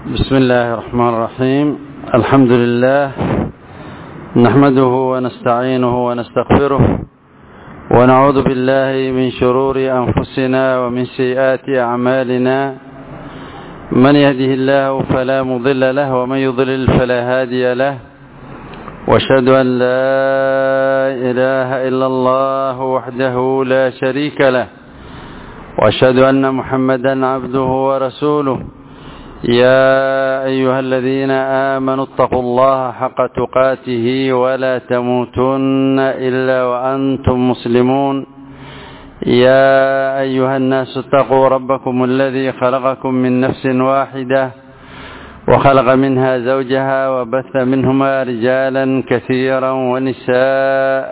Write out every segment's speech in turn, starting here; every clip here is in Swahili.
بسم الله الرحمن الرحيم الحمد لله نحمده ونستعينه ونستغفره ونعوذ بالله من شرور أنفسنا ومن سيئات أعمالنا من يهده الله فلا مضل له ومن يضلل فلا هادي له واشهد أن لا إله إلا الله وحده لا شريك له واشهد أن محمدا عبده ورسوله يا أيها الذين آمنوا اتقوا الله حق تقاته ولا تموتن إلا وأنتم مسلمون يا أيها الناس اتقوا ربكم الذي خلقكم من نفس واحدة وخلق منها زوجها وبث منهما رجالا كثيرا ونساء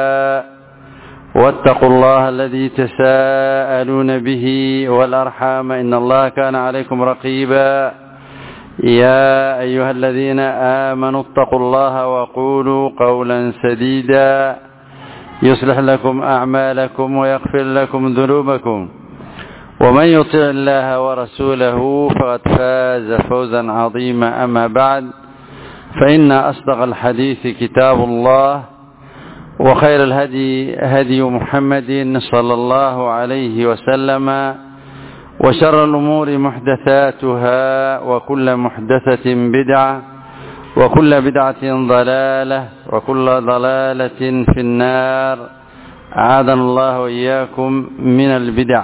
واتقوا الله الذي تساءلون به والأرحام إن الله كان عليكم رقيبا يا أيها الذين آمنوا اتقوا الله وقولوا قولا سديدا يصلح لكم أعمالكم ويغفر لكم ذنوبكم ومن يطع الله ورسوله فقد فاز فوزا عظيما أما بعد فإن أصدق الحديث كتاب الله وخير الهدي هدي محمد صلى الله عليه وسلم وشر الأمور محدثاتها وكل محدثة بدعة وكل بدعة ضلالة وكل ضلالة في النار أعاذنا الله وإياكم من البدع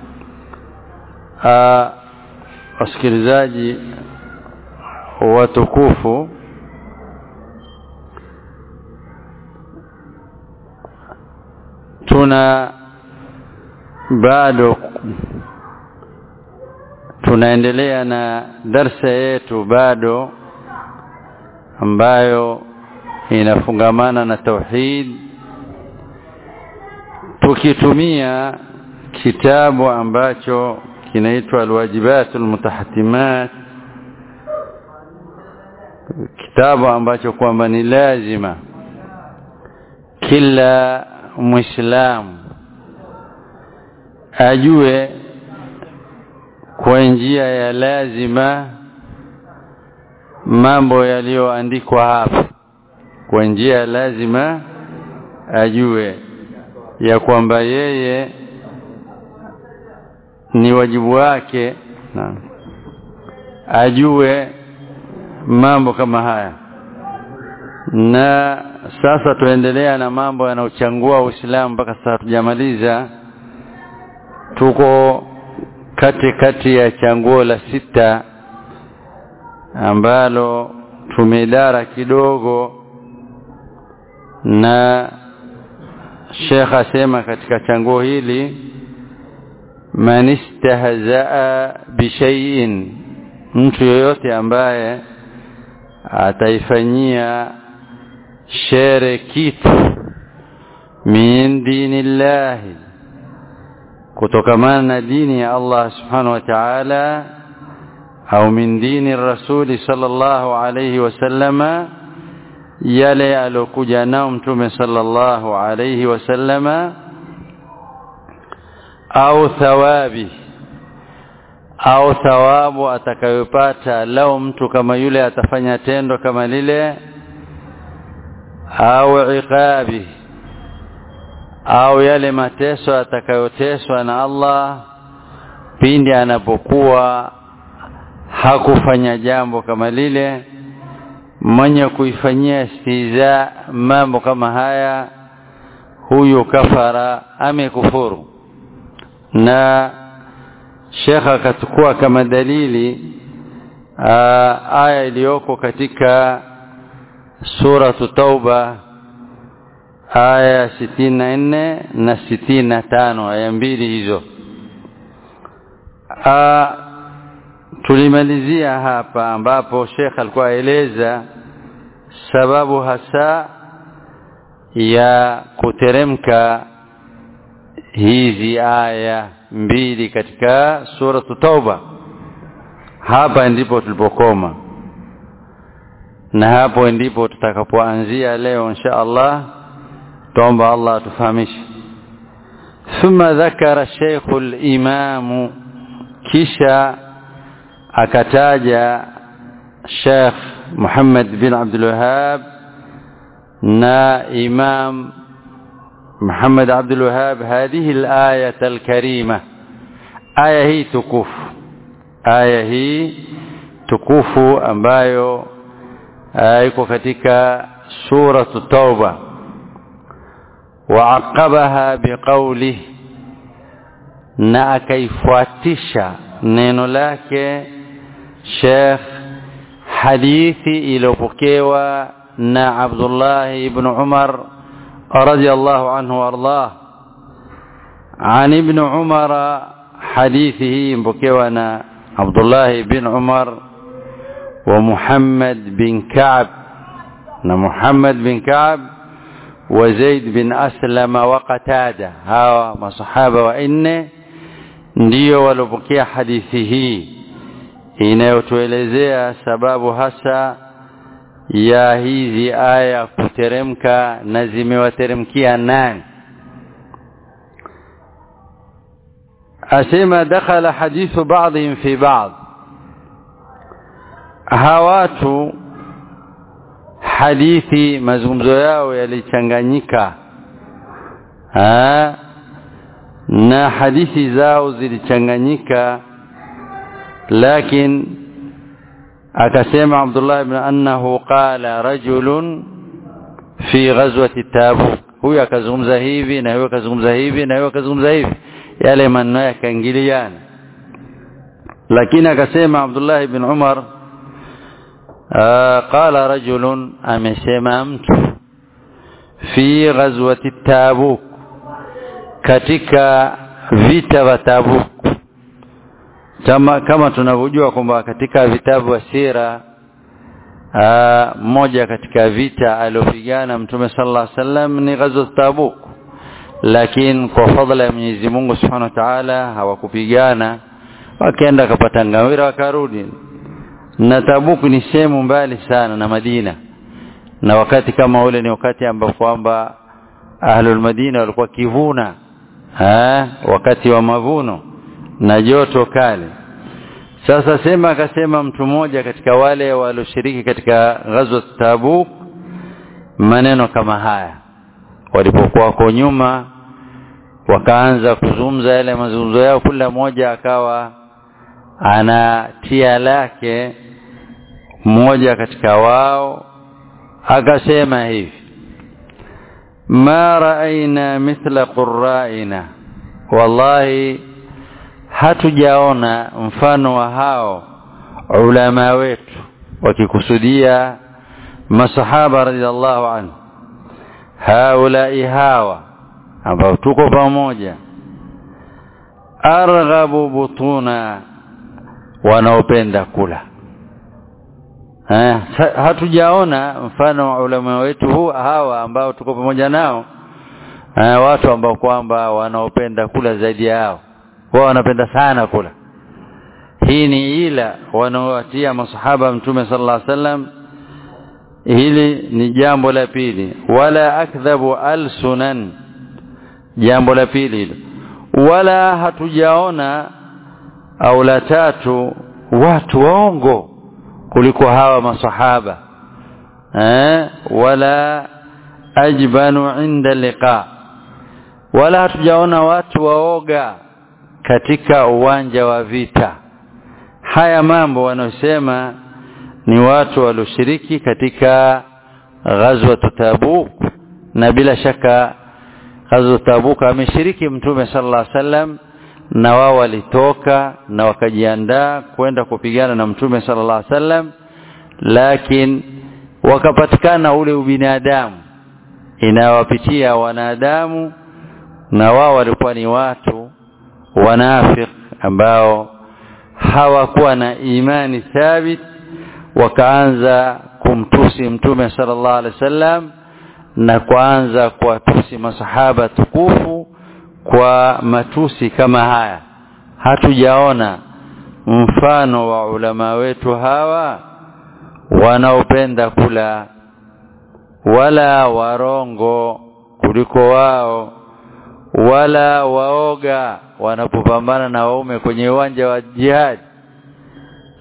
wasikilizaji watukufu tuna bado tunaendelea na darsa yetu bado ambayo inafungamana na tauhid tukitumia kitabu ambacho kinaitwa alwajibat almutahatimat kitabu ambacho kwamba ni lazima kila muislamu ajue kwa njia ya lazima mambo yaliyoandikwa hapa kwa njia ya lazima ajue ya kwamba yeye ni wajibu wake na ajue mambo kama haya na sasa tuendelea na mambo yanayochangua Uislamu mpaka sasa tujamaliza tuko kati kati ya changuo la sita ambalo tumedara kidogo na Sheikh asema katika changuo hili man istahzaa bishaiin mtu yoyote ambaye ataifanyia shere kitu min dinillahi kutokamana na dini ya Allah subhanahu wa ta'ala au min dini rasuli sallallahu alayhi wasallama yale alokuja nao mtume sallallahu alayhi wasallama au thawabi au thawabu atakayopata lao mtu kama yule atafanya tendo kama lile au iqabi au yale mateso atakayoteswa na Allah pindi anapokuwa hakufanya jambo kama lile mwenye kuifanyia istiza mambo kama haya huyu kafara amekufuru na Sheikh akachukua kama dalili aa, aya iliyoko katika suratu Tauba aya sitini na nne na sitini na tano aya mbili hizo aa, tulimalizia hapa ambapo Sheikh alikuwa aeleza sababu hasa ya kuteremka hizi aya mbili katika suratu Tauba hapa ndipo tulipokoma na hapo ndipo tutakapoanzia leo insha Allah tuomba Allah atufahamishe ثم ذكر الشيخ الإمام kisha akataja Sheikh Muhammad bin Abdul Wahhab na Imam Muhammad Abdul Wahhab hadhihi al-ayah al-karima aya hii tukufu aya hii tukufu ambayo iko katika suratu tauba waaqabaha biqaulih na akaifuatisha neno lake Sheikh hadithi iliyopokewa na Abdullah ibn Umar radiyallahu anhu wardah عن ابن عمر حديثه مبكيوانا عبد الله بن عمر ومحمد بن كعب محمد بن كعب وزيد بن أسلم وقتادة هاو مصحابة وإن ndio walopokea hadithi hii inayotuelezea sababu hasa ya hizi aya kuteremka na zimewateremkia nani asema dakhala hadithu ba'dihim fi ba'd hawatu hadithi mazungumzo yao yalichanganyika na hadithi zao zilichanganyika lakin akasema Abdullah ibn annahu qala rajulun fi ghazwati Tabuk huyu akazungumza hivi na huyu akazungumza hivi na huyu akazungumza hivi yale maneno yakaingiliana lakini akasema Abdullah ibn Umar qala rajulun amesema mtu fi ghazwati Tabuk katika vita vya Tabuk kama, kama tunavyojua kwamba katika vitabu vya sira mmoja katika vita aliopigana mtume sallallahu alaihi wasallam ni ghazwat Tabuk lakini kwa fadhila ya Mwenyezi Mungu Subhanahu wa Ta'ala hawakupigana wakaenda kapata ngawira wakarudi na Tabuk ni sehemu mbali sana na Madina na wakati kama ule ni wakati ambapo kwamba ahlul Madina walikuwa kivuna ha? wakati wa mavuno na joto kali sasa sema akasema mtu mmoja katika wale walioshiriki katika ghazwa Tabuk maneno kama haya walipokuwa kwa nyuma wakaanza kuzungumza yale mazungumzo yao kila mmoja akawa anatia lake mmoja katika wao akasema hivi ma raaina mithla qurraina wallahi hatujaona mfano wa hao ulama wetu wakikusudia masahaba radhiallahu anhu haulai hawa ambao tuko pamoja arghabu butuna wanaopenda kula ha, hatujaona mfano wa ulama wetu huu hawa ambao tuko pamoja nao ha, watu ambao kwamba wanaopenda kula zaidi yao wao wanapenda sana kula hii ni ila wanaowatia masahaba mtume sallallahu alaihi wasallam hili ni jambo la pili wala akdhabu alsunan jambo la pili hilo wala hatujaona au la tatu watu waongo kuliko hawa masahaba eh wala ajbanu inda liqa wala hatujaona watu waoga katika uwanja wa vita haya mambo wanaosema ni watu walioshiriki katika ghazwa Tabuk na bila shaka ghazwa Tabuk ameshiriki mtume sallallahu alaihi wasallam na wao walitoka na wakajiandaa kwenda kupigana na mtume sallallahu alaihi wasallam lakini wakapatikana ule ubinadamu inawapitia wanadamu na wao walikuwa ni watu wanafik ambao hawakuwa na imani thabit wakaanza kumtusi mtume sallallahu alaihi wasallam na kuanza kuwatusi masahaba tukufu kwa matusi kama haya hatujaona mfano wa ulama wetu hawa wanaopenda kula wala warongo kuliko wao wala waoga wanapopambana na waume kwenye uwanja wa jihad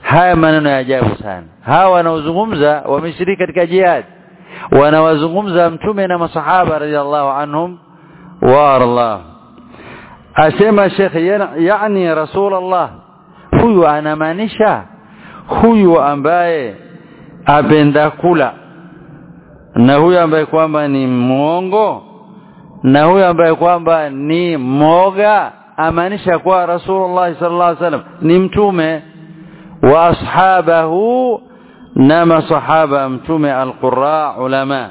haya maneno ya ajabu sana hawa wanaozungumza wameshiriki katika jihad wanawazungumza mtume na masahaba radhiallahu anhum wa Allah asema Sheikh yani Rasulullah huyu anamaanisha huyu ambaye apenda kula na huyu ambaye kwamba ni mwongo na huyu ambaye kwamba ni moga amaanisha kwa Rasulullah sallallahu alaihi wasallam ni mtume wa ashabahu na masahaba mtume alqurra ulama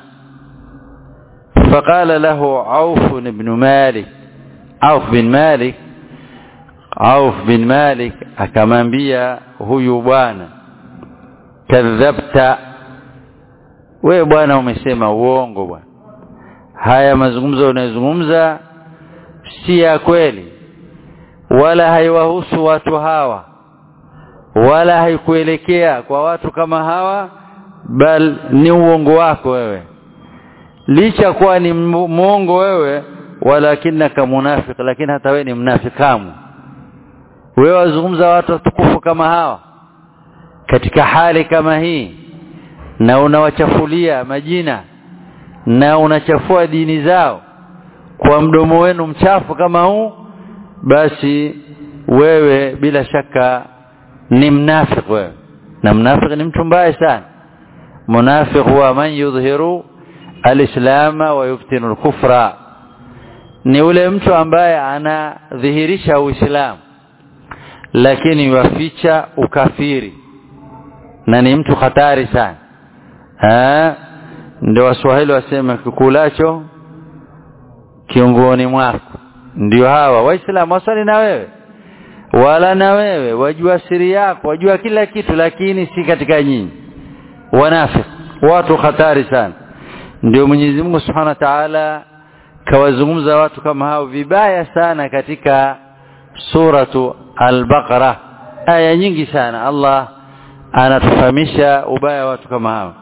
فقال له عوف بن مالك عوف بن مالك عوف بن مالك akamwambia huyu bwana kadhabta wewe bwana umesema uongo bwana haya mazungumzo unayozungumza si ya kweli wala haiwahusu watu hawa wala haikuelekea kwa watu kama hawa bal ni uongo wako wewe licha kuwa ni mwongo wewe walakinaka munafiq lakini hata wewe ni mnafikamu wewe wazungumza watu watukufu kama hawa katika hali kama hii na unawachafulia majina na unachafua dini zao kwa mdomo wenu mchafu kama huu basi wewe bila shaka ni mnafik wewe na mnafik ni mtu mbaya sana munafik huwa man yudhiru alislama wa yuftinu alkufra ni ule mtu ambaye anadhihirisha uislamu lakini waficha ukafiri na ni mtu hatari sana eh ndio waswahili wasema kikulacho kiungoni mwako ndio hawa waislamu wasali na wewe wala na wewe wajua siri yako wajua kila kitu lakini si katika nyinyi wanafiki watu hatari sana ndio Mwenyezi Mungu Subhanahu wa Ta'ala kawazungumza watu kama hao vibaya sana katika suratu al-Baqara aya nyingi sana Allah anatufahamisha ubaya watu kama hao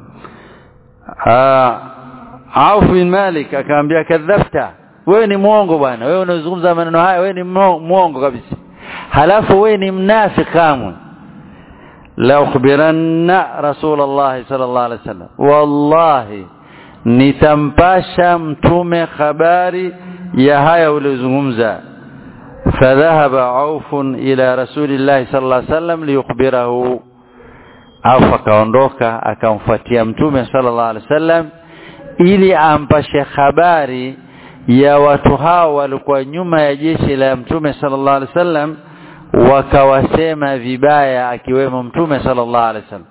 Auf bin Malik akamwambia kadhafta wewe ni mwongo bwana wewe unazungumza maneno haya wewe ni mwongo kabisa halafu wewe ni mnafiki kamwe la ukhbiranna rasulullah sallallahu alaihi wasallam wallahi nitampasha mtume habari ya haya uliozungumza فذهب عوف إلى رسول الله صلى الله عليه وسلم ليخبره عوف akaondoka akamfuatia mtume sallallahu alaihi wasallam ili ampashe habari ya watu hao walikuwa nyuma ya jeshi la mtume sallallahu alaihi wasallam wakawasema vibaya akiwemo mtume sallallahu alaihi wasallam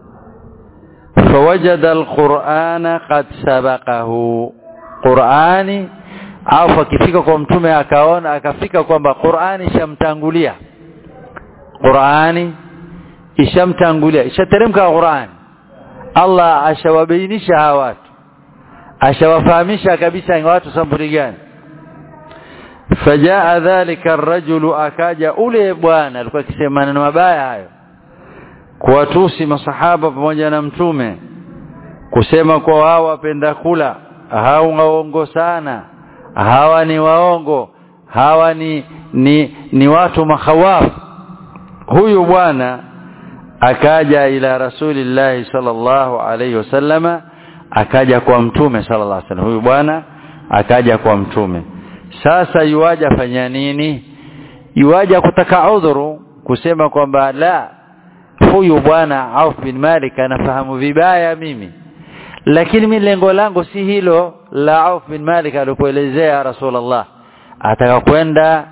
فوجد القرآن قد سبقه قرآني au akifika kwa mtume akaona akafika kwamba Qur'ani ishamtangulia Qur'ani ishamtangulia ishateremka Qur'ani Allah ashawabainisha hawa watu ashawafahamisha kabisa watu sampuli gani fajaa dhalika ar-rajulu akaja ule bwana alikuwa akisema maneno mabaya hayo kuwatusi masahaba pamoja na mtume kusema kwa wao wapenda kula hao waongo sana hawa ni waongo hawa ni ni, ni watu makhawafu huyu bwana akaja ila rasulillahi sallallahu alayhi wasallama akaja kwa mtume sallallahu alayhi wasallam huyu bwana akaja kwa mtume sasa yuaja fanya nini yuaja kutaka udhuru kusema kwamba la huyu bwana Auf bin Malik anafahamu vibaya mimi lakini mimi lengo langu si hilo la Auf bin Malik alipoelezea Rasulullah ataka kwenda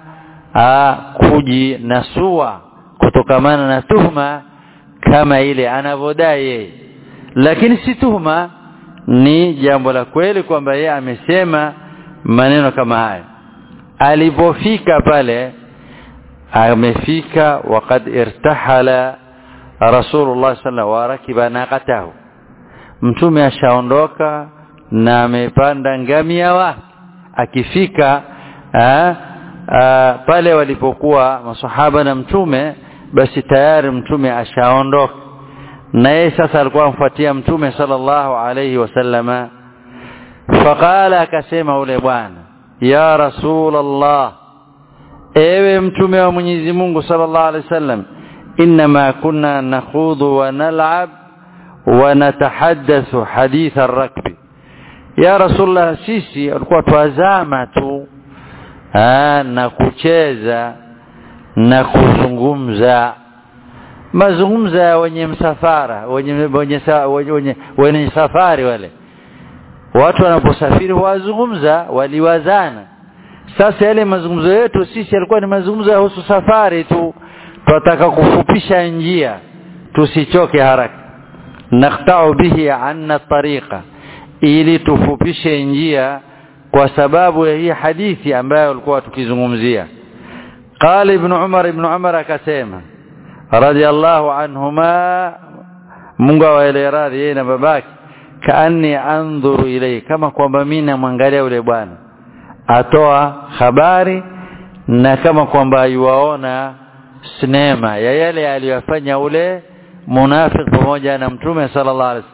kujinasua kutokamana na tuhma kama ile anavodai yeye lakini si tuhma ni jambo la kweli kwamba yeye amesema maneno kama haya alipofika pale amefika waqad irtahala Rasulullah sallallahu wa rakiba naqatahu mtume ashaondoka na amepanda ngamia wake akifika aa, aa, pale walipokuwa masahaba na mtume basi tayari mtume ashaondoka na yeye sasa alikuwa amfuatia mtume sallallahu alayhi wasallama faqala akasema ule bwana ya rasulullah ewe mtume wa Mwenyezi Mungu sallallahu alayhi wasallam inma kunna nakhudhu wa nal'ab wa natahaddathu hadith ar-rakb ya rasulullah sisi alikuwa twazama tu Aa, na kucheza na kuzungumza mazungumzo ya wenye msafara wenye wenye, wenye, wenye safari wale watu wanaposafiri wazungumza waliwazana sasa yale mazungumzo yetu sisi yalikuwa ni mazungumzo ya husu safari tu tunataka kufupisha njia tusichoke haraka naqta'u bihi anna tariqa ili tufupishe njia kwa sababu ya hii hadithi ambayo walikuwa tukizungumzia qala ibn umar ibn umar akasema radiyallahu anhuma Mungu awaele radhi yeye na babake kaanni andhuru ilay kama kwamba mimi namwangalia yule bwana atoa habari na kama kwamba yuwaona sinema ya yale aliyofanya ule munafiki pamoja na mtume sallallahu alaihi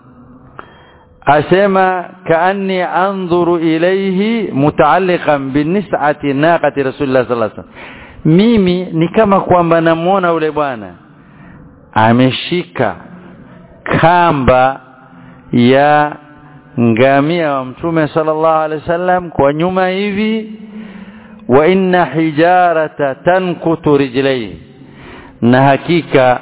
asema kaanni andhuru ilayhi mutaalliqan binis'ati naqati rasulillah sallallahu alaihi wasallam mimi ni kama kwamba namuona ule bwana ameshika kamba ya ngamia wa mtume sallallahu alaihi wasallam kwa nyuma hivi wa inna hijarata tankutu rijlaihi na hakika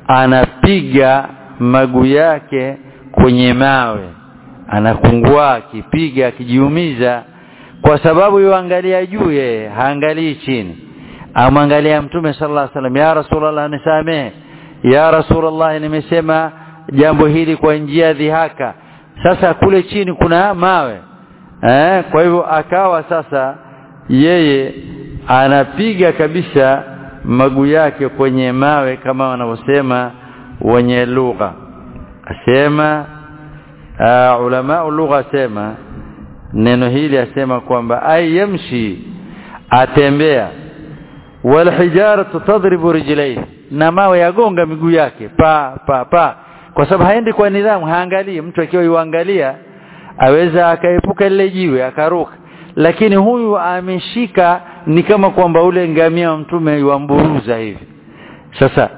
anapiga maguu yake kwenye mawe anakungua akipiga akijiumiza kwa sababu yuangalia juu yeye haangalii chini amwangalia mtume sallallahu alaihi wasallam ya rasulullah nisamee ya rasulullah nimesema jambo hili kwa njia dhihaka sasa kule chini kuna mawe eh kwa hivyo akawa sasa yeye anapiga kabisa maguu yake kwenye mawe kama wanavyosema wenye lugha asema uh, ulama lugha asema neno hili asema kwamba ay yamshi atembea wal hijaratu tadribu rijlaihi na mawe yagonga miguu yake pa pa pa kwa sababu haendi kwa nidhamu haangalii mtu akiwa yuangalia aweza akaepuka lile jiwe akaruka lakini huyu ameshika ni kama kwamba ule ngamia wa mtume yuamburuza hivi sasa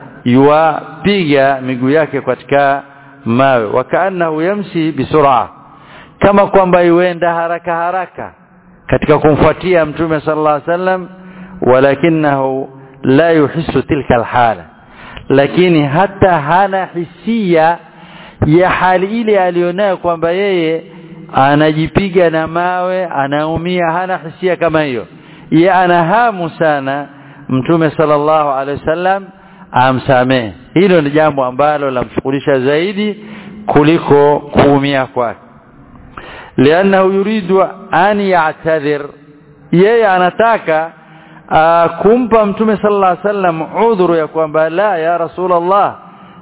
yuwapiga miguu yake katika mawe wakaannahu yamshi bisur'a kama kwamba yuenda haraka haraka katika kumfuatia mtume sallallahu alaihi wasallam walakinahu la yuhissu tilka alhala lakini hata hana hisia ya hali ile alionayo kwamba yeye anajipiga na mawe anaumia hana hisia kama hiyo ye ana hamu sana mtume sallallahu alaihi wasallam amsamehe hilo ni jambo ambalo lamshughulisha zaidi kuliko kuumia kwake lianahu yuridu an ya'tadhir yeye anataka uh, kumpa mtume sallallahu alaihi wasallam udhuru ya kwamba la ya rasulullah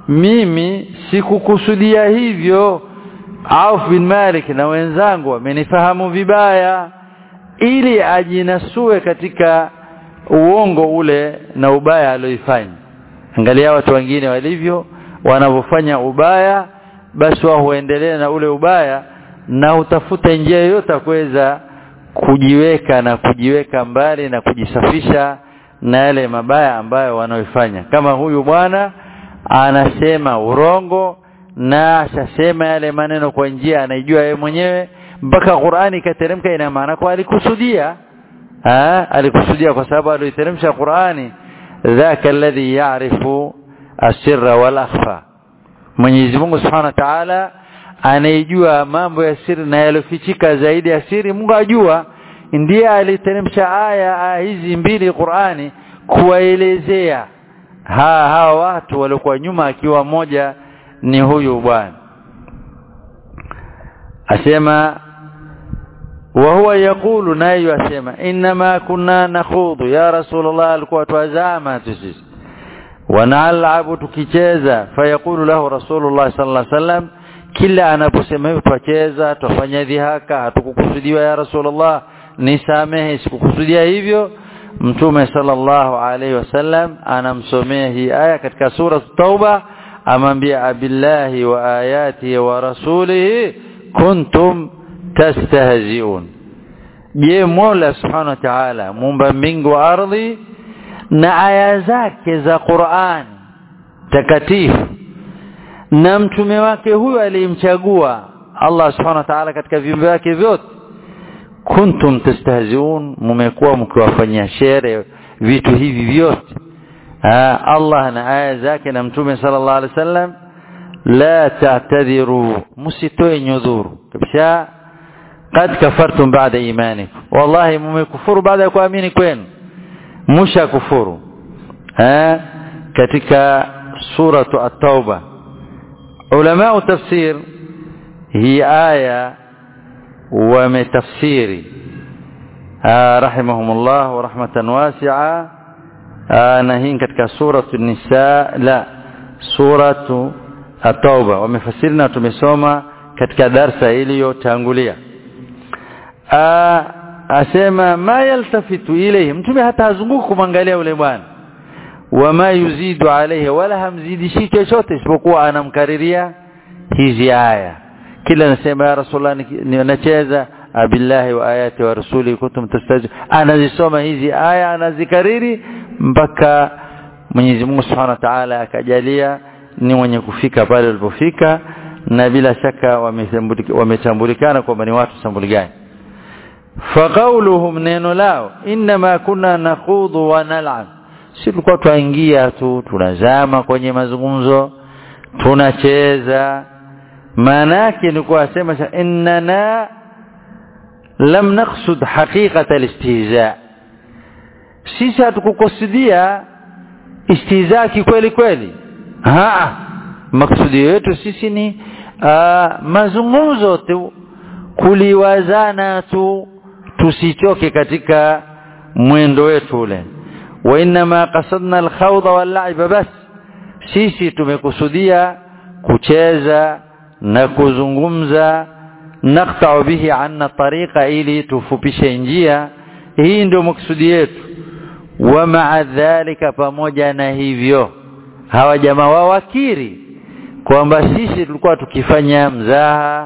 mimi sikukusudia hivyo Auf bin Malik na wenzangu wamenifahamu vibaya ili ajinasue katika uongo ule na ubaya alioifanya angalia watu wengine walivyo wanavyofanya ubaya basi wao huendelea na ule ubaya na utafuta njia yoyote kuweza kujiweka na kujiweka mbali na kujisafisha na yale mabaya ambayo wanaoifanya kama huyu bwana anasema urongo na ashasema yale maneno kwa njia anaijua yeye mwenyewe mpaka Qur'ani ikateremka ina maana kwa alikusudia ah alikusudia kwa sababu aliteremsha Qur'ani dhaka alladhi ya'rifu asirra wal akhfa Mwenyezi Mungu Subhanahu wa Ta'ala anaijua mambo ya siri na yalofichika zaidi ya siri Mungu ajua ndiye aliteremsha aya, aya hizi mbili Qur'ani kuwaelezea ha hawa watu waliokuwa nyuma akiwa moja ni huyu bwana asema wa huwa yakulu naye yasema inma kunna nakhudhu ya rasulullah alikuwa twazama sisi wanalabu tukicheza fayaqulu lahu rasulullah sallallahu alaihi wasallam kila anaposema hivyo twacheza twafanya dhihaka hatukukusudiwa ya rasulullah nisamehe sikukusudia hivyo mtume sallallahu alaihi wasallam anamsomea hii aya katika sura tauba amwambia abillahi wa ayatihi wa rasulihi kuntum tastahzi'un je mola subhanahu wa ta'ala muumba mbingu wa ardhi na aya zake za Qur'an takatifu na mtume wake huyo aliyemchagua Allah subhanahu wa ta'ala katika viumbe wake vyote kuntum tastahziun mumekuwa mkiwafanyia shere vitu hivi vyote Allah na aya zake na mtume sallallahu alaihi wasallam la ta'tadhiru msitoe nyudhuru kabisa قد كفرتم بعد ايمانكم والله mmekufuru baada ya kuamini kwenu musha kufuru eh katika suratu at-tauba ulama tafsir hii aya wametafsiri rahimahumullah wa rahmatan wasi'a na hii katika suratu nisa la suratu at-tauba wamefasiri na tumesoma katika darsa iliyotangulia asema ma yaltafitu ilayhi mtume hata hazunguki kumwangalia yule bwana wama yuzidu alayhi wala hamzidishi chochote isipokuwa anamkariria hizi aya kila anasema ya rasulullah ninacheza abillahi wa ayati wa rasuli kuntum tastaji anazisoma hizi aya anazikariri mpaka Mwenyezi Mungu Subhanahu wa Ta'ala akajalia ni mwenye kufika pale walipofika na bila shaka wametambulikana kwamba ni watu sambuli gani faqauluhum neno lao inma kunna nakhudhu wa nal'ab si tulikuwa twaingia tu tunazama kwenye mazungumzo tunacheza maana yake ni kuwasema innana lam naqsud haqiqata alistihza sisi hatukukusudia istihza kweli kweli ha maksudi yetu sisi ni uh, mazungumzo tu kuliwazana tu tusichoke katika mwendo wetu ule wa inma qasadna alkhawda wal bas sisi tumekusudia kucheza na kuzungumza naqta'u bihi anna tariqa ili tufupishe njia hii ndio maksudi yetu wa ma'a dhalika pamoja na hivyo hawa jamaa wao wakiri kwamba sisi tulikuwa tukifanya mzaha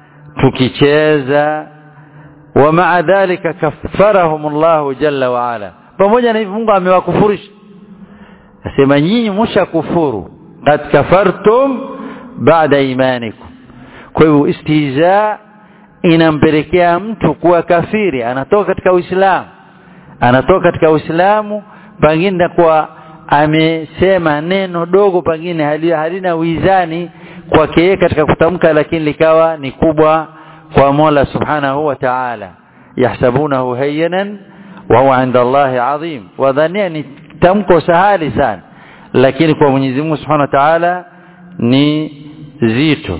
tukicheza wa ma'a dhalika kaffarahum Allah jalla wa ala pamoja na hivyo Mungu amewakufurisha asema nyinyi mshakufuru qad kafartum baada imanikum kwa hivyo istihza inampelekea mtu kuwa kafiri anatoka katika Uislamu anatoka katika Uislamu pengine kwa amesema neno dogo pengine halina wizani kwake yeye katika kutamka lakini likawa ni kubwa kwa Mola Subhanahu wa Ta'ala yahsabunahu hayyanan wa huwa 'inda Allah 'azim wadhania ni tamko sahali sana lakini kwa Mwenyezi Mungu Subhanahu wa Ta'ala ni zito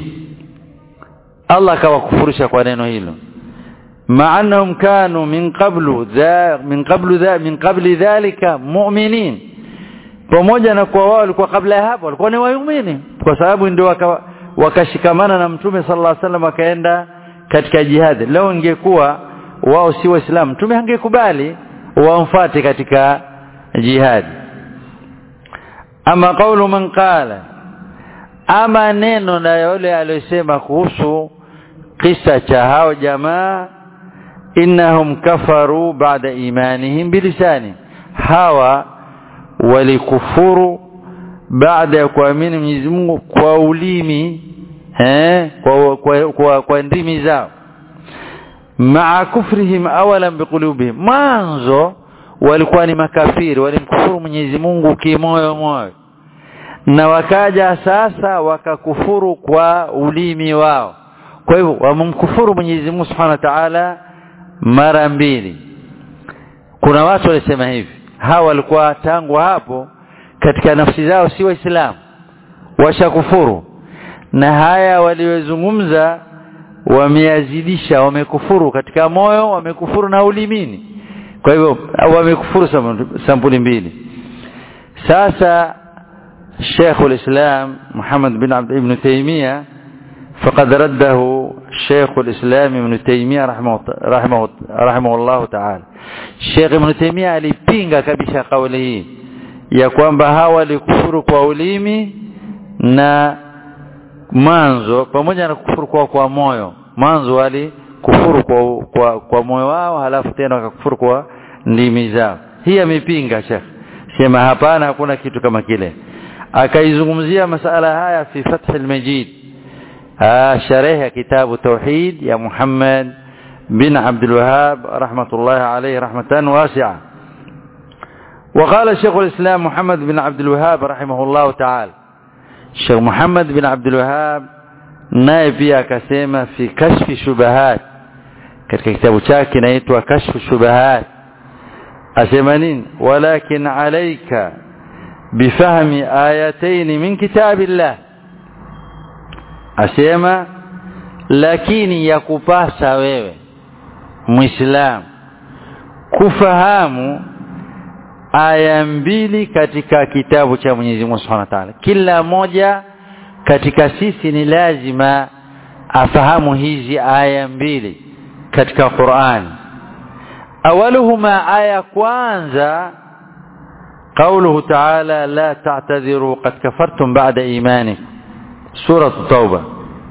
Allah akawakufurisha kwa neno hilo ma'annahum kanu min qablu dha min qablu dha min qabli dhalika mu'minin pamoja na kwa wao walikuwa kabla ya hapo walikuwa ni waumini kwa sababu ndio wakashikamana na mtume sallallahu alaihi wasallam akaenda katika jihad leo ingekuwa wao si waislamu mtume angekubali wamfuate katika jihad ama kaulu man qala ama neno na yule aliyosema kuhusu kisa cha hao jamaa innahum kafaru baada imanihim bilisani hawa walikufuru baada ya kuamini Mwenyezi Mungu kwa ulimi eh kwa kwa, kwa, kwa ndimi zao maa kufrihim awalan biqulubihim mwanzo walikuwa ni makafiri walimkufuru Mwenyezi Mungu kimoyo moyo na wakaja sasa wakakufuru kwa ulimi wao kwa hivyo wamemkufuru Mwenyezi Mungu Subhanahu wa Ta'ala mara mbili kuna watu walisema hivi hawa walikuwa tangu hapo katika nafsi zao si waislamu washakufuru na haya waliozungumza wameazidisha wamekufuru katika moyo wamekufuru na ulimini kwa hivyo wamekufuru sampuli mbili sasa شيخ الإسلام محمد بن عبد ابن تيمية فقد رده شيخ الإسلام ابن تيمية رحمه, رحمه, رحمه الله تعالى شيخ ابن تيمية alipinga kabisa kauli hii ya kwamba hawa walikufuru kwa ulimi na mwanzo pamoja na kufuru kwa kwa moyo mwanzo walikufuru kwa, kwa, kwa moyo wao halafu tena wakakufuru kwa ndimi zao hii amepinga shekh sema hapana hakuna kitu kama kile akaizungumzia masala haya fi fath al-majid sharehe kitabu tauhid ya Muhammad bin Abdul Wahhab rahmatullahi alayhi rahmatan wasi'a وقال شيخ الإسلام محمد بن عبد الوهاب رحمه الله تعالى الشيخ محمد بن عبد الوهاب naye pia akasema fi kashfi shubahat katika kitabu chake kinaitwa kashfu shubahat asema nini walakin alayka bifahmi ayatayn min kitabillah asema lakini ya kupasa wewe muislam kufahamu aya mbili katika kitabu cha Mwenyezi Mungu Subhanahu wa Ta'ala kila moja katika sisi ni lazima afahamu hizi aya mbili katika Qur'an awaluhuma aya kwanza قوله تعالى لا تعتذروا قد كفرتم بعد إيمانكم سورة التوبة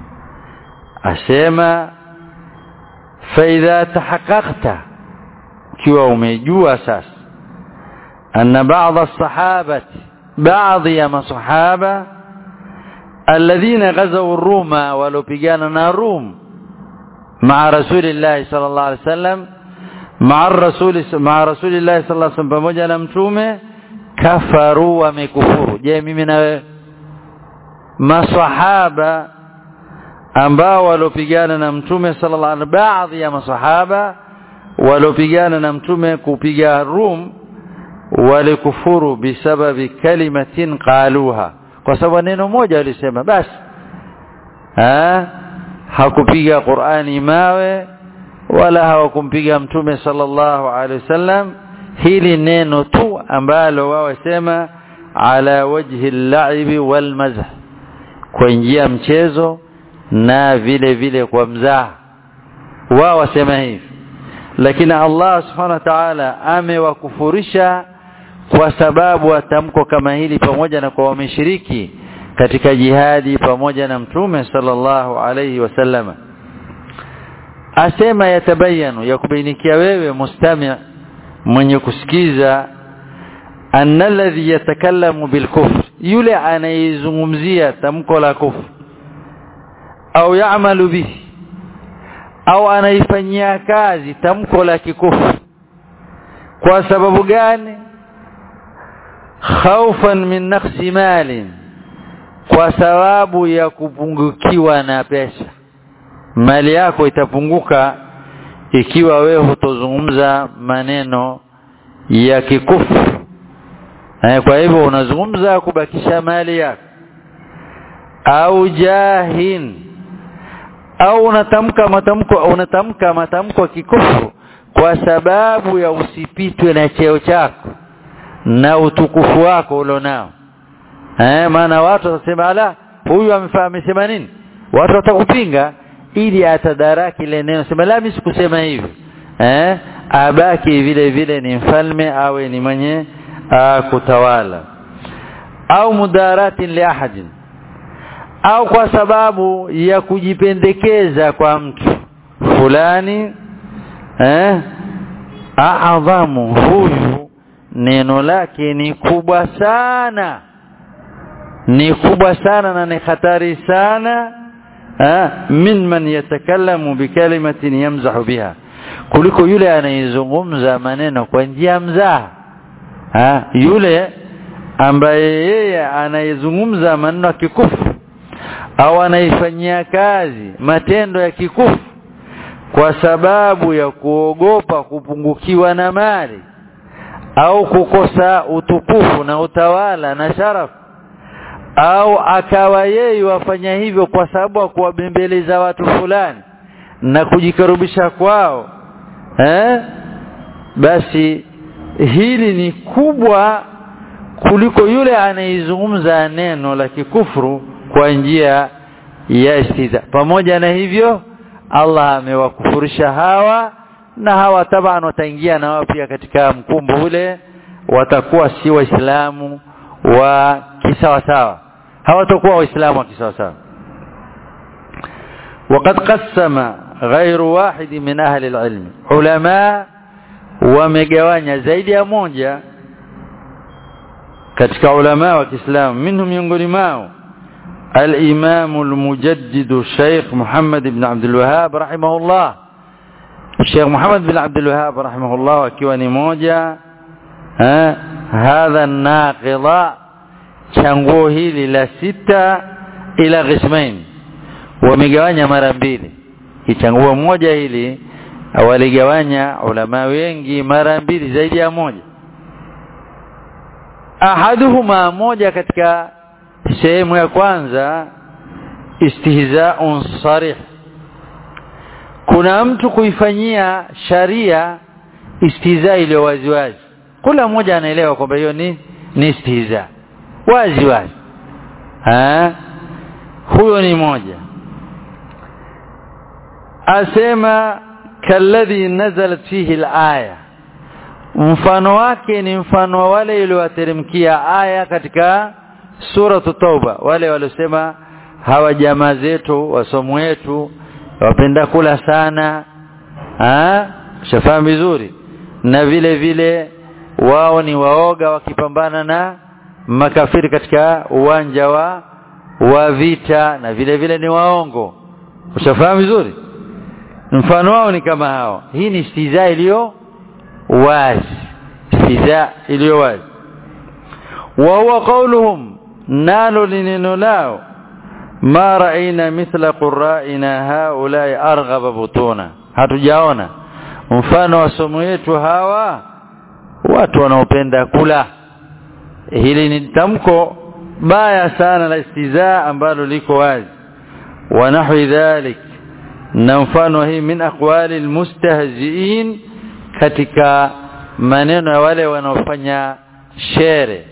أسيما فإذا تحققت كيوا umejua sasa أن بعض الصحابة بعض يا صحابة الذين غزوا الروم ولوبيجانا الروم مع رسول الله صلى الله عليه وسلم مع الرسول مع رسول الله صلى الله عليه وسلم pamoja na mtume kafaru wamekufuru je mimi na wewe masahaba ambao walopigana na mtume sallallahu alaihi baadhi ya masahaba walopigana na mtume kupiga Rum walikufuru bisababi kalimatin qaluha kwa sababu neno moja walisema basi ha hakupiga Qur'ani mawe wala hawakumpiga mtume sallallahu alaihi wasallam hili neno tu ambalo wao wasema ala wajhi al-la'ibi wal mazh kwa njia mchezo na vile vile kwa mzaha wao wasema hivi lakini Allah subhanahu wa ta'ala amewakufurisha kwa sababu atamko kama hili pamoja na kwa wameshiriki katika jihadi pamoja na mtume sallallahu alayhi wasallam asema yatabayanu ya kubainikia wewe mustami' mwenye kusikiza anna alladhi yatakallamu bilkufr yule anayezungumzia tamko la kufr au yaamalu bihi au anaifanyia kazi tamko la kikufru kwa sababu gani khaufan min naqsi malin kwa sababu ya kupungukiwa na pesa mali yako itapunguka ikiwa wewe hutozungumza maneno ya kikufu eh, kwa hivyo unazungumza kubakisha mali yako au jahin au unatamka matamko unatamka matamko kikufu kwa sababu ya usipitwe na cheo chako na utukufu wako ulionao eh maana watu watasema ala huyu amefaa amesema nini watu watakupinga ili atadaraki ile neno sema la mimi sikusema hivi eh abaki vile vile ni mfalme awe ni mwenye kutawala au mudaratin li ahadin au kwa sababu ya kujipendekeza kwa mtu fulani eh aadhamu huyu neno lake ni kubwa sana ni kubwa sana na ni hatari sana eh min man yatakallamu bikalimatin yamzahu biha kuliko yule anayezungumza maneno kwa njia mzaha ha yule ambaye yeye anayezungumza maneno ya kikufu au anaifanyia kazi matendo ya kikufu kwa sababu ya kuogopa kupungukiwa na mali au kukosa utukufu na utawala na sharafu au akawa yeye wafanya hivyo kwa sababu ya kuwabembeleza watu fulani na kujikaribisha kwao eh basi hili ni kubwa kuliko yule anaizungumza neno la kikufuru kwa njia ya istiza pamoja na hivyo Allah amewakufurisha hawa na hawa taban wataingia na wao pia katika mkumbo ule watakuwa si waislamu wa kisawa sawa hawatakuwa waislamu wa kisawa sawa وقد قسم غير واحد من أهل العلم علماء wamegawanya zaidi ya moja katika ulama wa Kiislamu minhum miongoni mao الإمام المجدد الشيخ محمد بن عبد الوهاب رحمه الله الشيخ محمد بن عبد الوهاب رحمه الله akiwa ni moja hadha naqidha changuo hili la sita ila qismain wamegawanya mara mbili changuo moja hili waligawanya ulama wengi mara mbili zaidi ya moja ahaduhuma moja katika sehemu ya kwanza istihzaun sarih kuna mtu kuifanyia sharia istihza iliyo waziwazi kila mmoja anaelewa kwamba hiyo ni ni istihza wazi wazi ha huyo ni moja asema kalladhi nazalat fihi alaya mfano wake ni mfano wa wale iliyowateremkia aya katika suratu tauba wale waliosema hawa jamaa zetu wasomo wetu wapenda kula sana ah shafahamu vizuri na vile vile wao ni waoga wakipambana na makafiri katika uwanja wa wa vita na vile vile ni waongo ushafahamu vizuri mfano wao ni kama hao hii ni istiza iliyo wazi istiza iliyo wazi wa huwa qawluhum nalo lineno lao ma raina mithla qurra'ina haulai arghaba butuna hatujaona mfano wa somo yetu hawa watu wanaopenda kula hili ni tamko baya sana la istizaa ambalo liko wazi wa nahwi dhalik na mfano hii min aqwali almustahzi'in katika maneno ya wale wanaofanya shere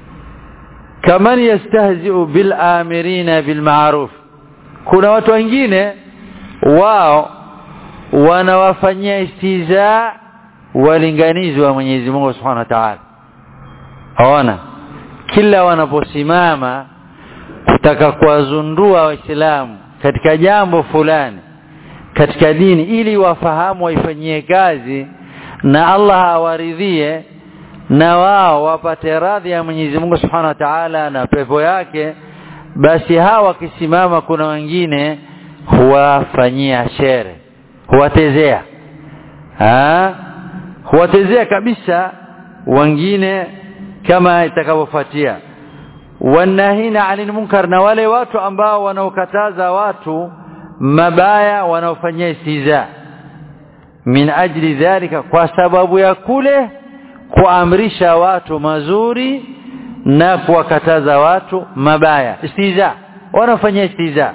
kaman yastahzi'u bil amirina bil ma'ruf kuna watu wengine wao wanawafanyia istiza walinganizi wa Mwenyezi Mungu Subhanahu wa Ta'ala hawana kila wanaposimama kutaka kuwazundua waislamu katika jambo fulani katika dini ili wafahamu waifanyie kazi na Allah awaridhie na wao wapate radhi ya Mwenyezi Mungu Subhanahu wa Ta'ala na pepo yake basi hawa wakisimama kuna wengine huwafanyia shere huwatezea ha huwatezea kabisa wengine kama itakavyofuatia wanahina anil munkar na wale watu ambao wanaokataza watu mabaya wanaofanyia istiza min ajli dhalika kwa sababu ya kule kuamrisha watu mazuri na kuwakataza watu mabaya istiza wanafanyia istiza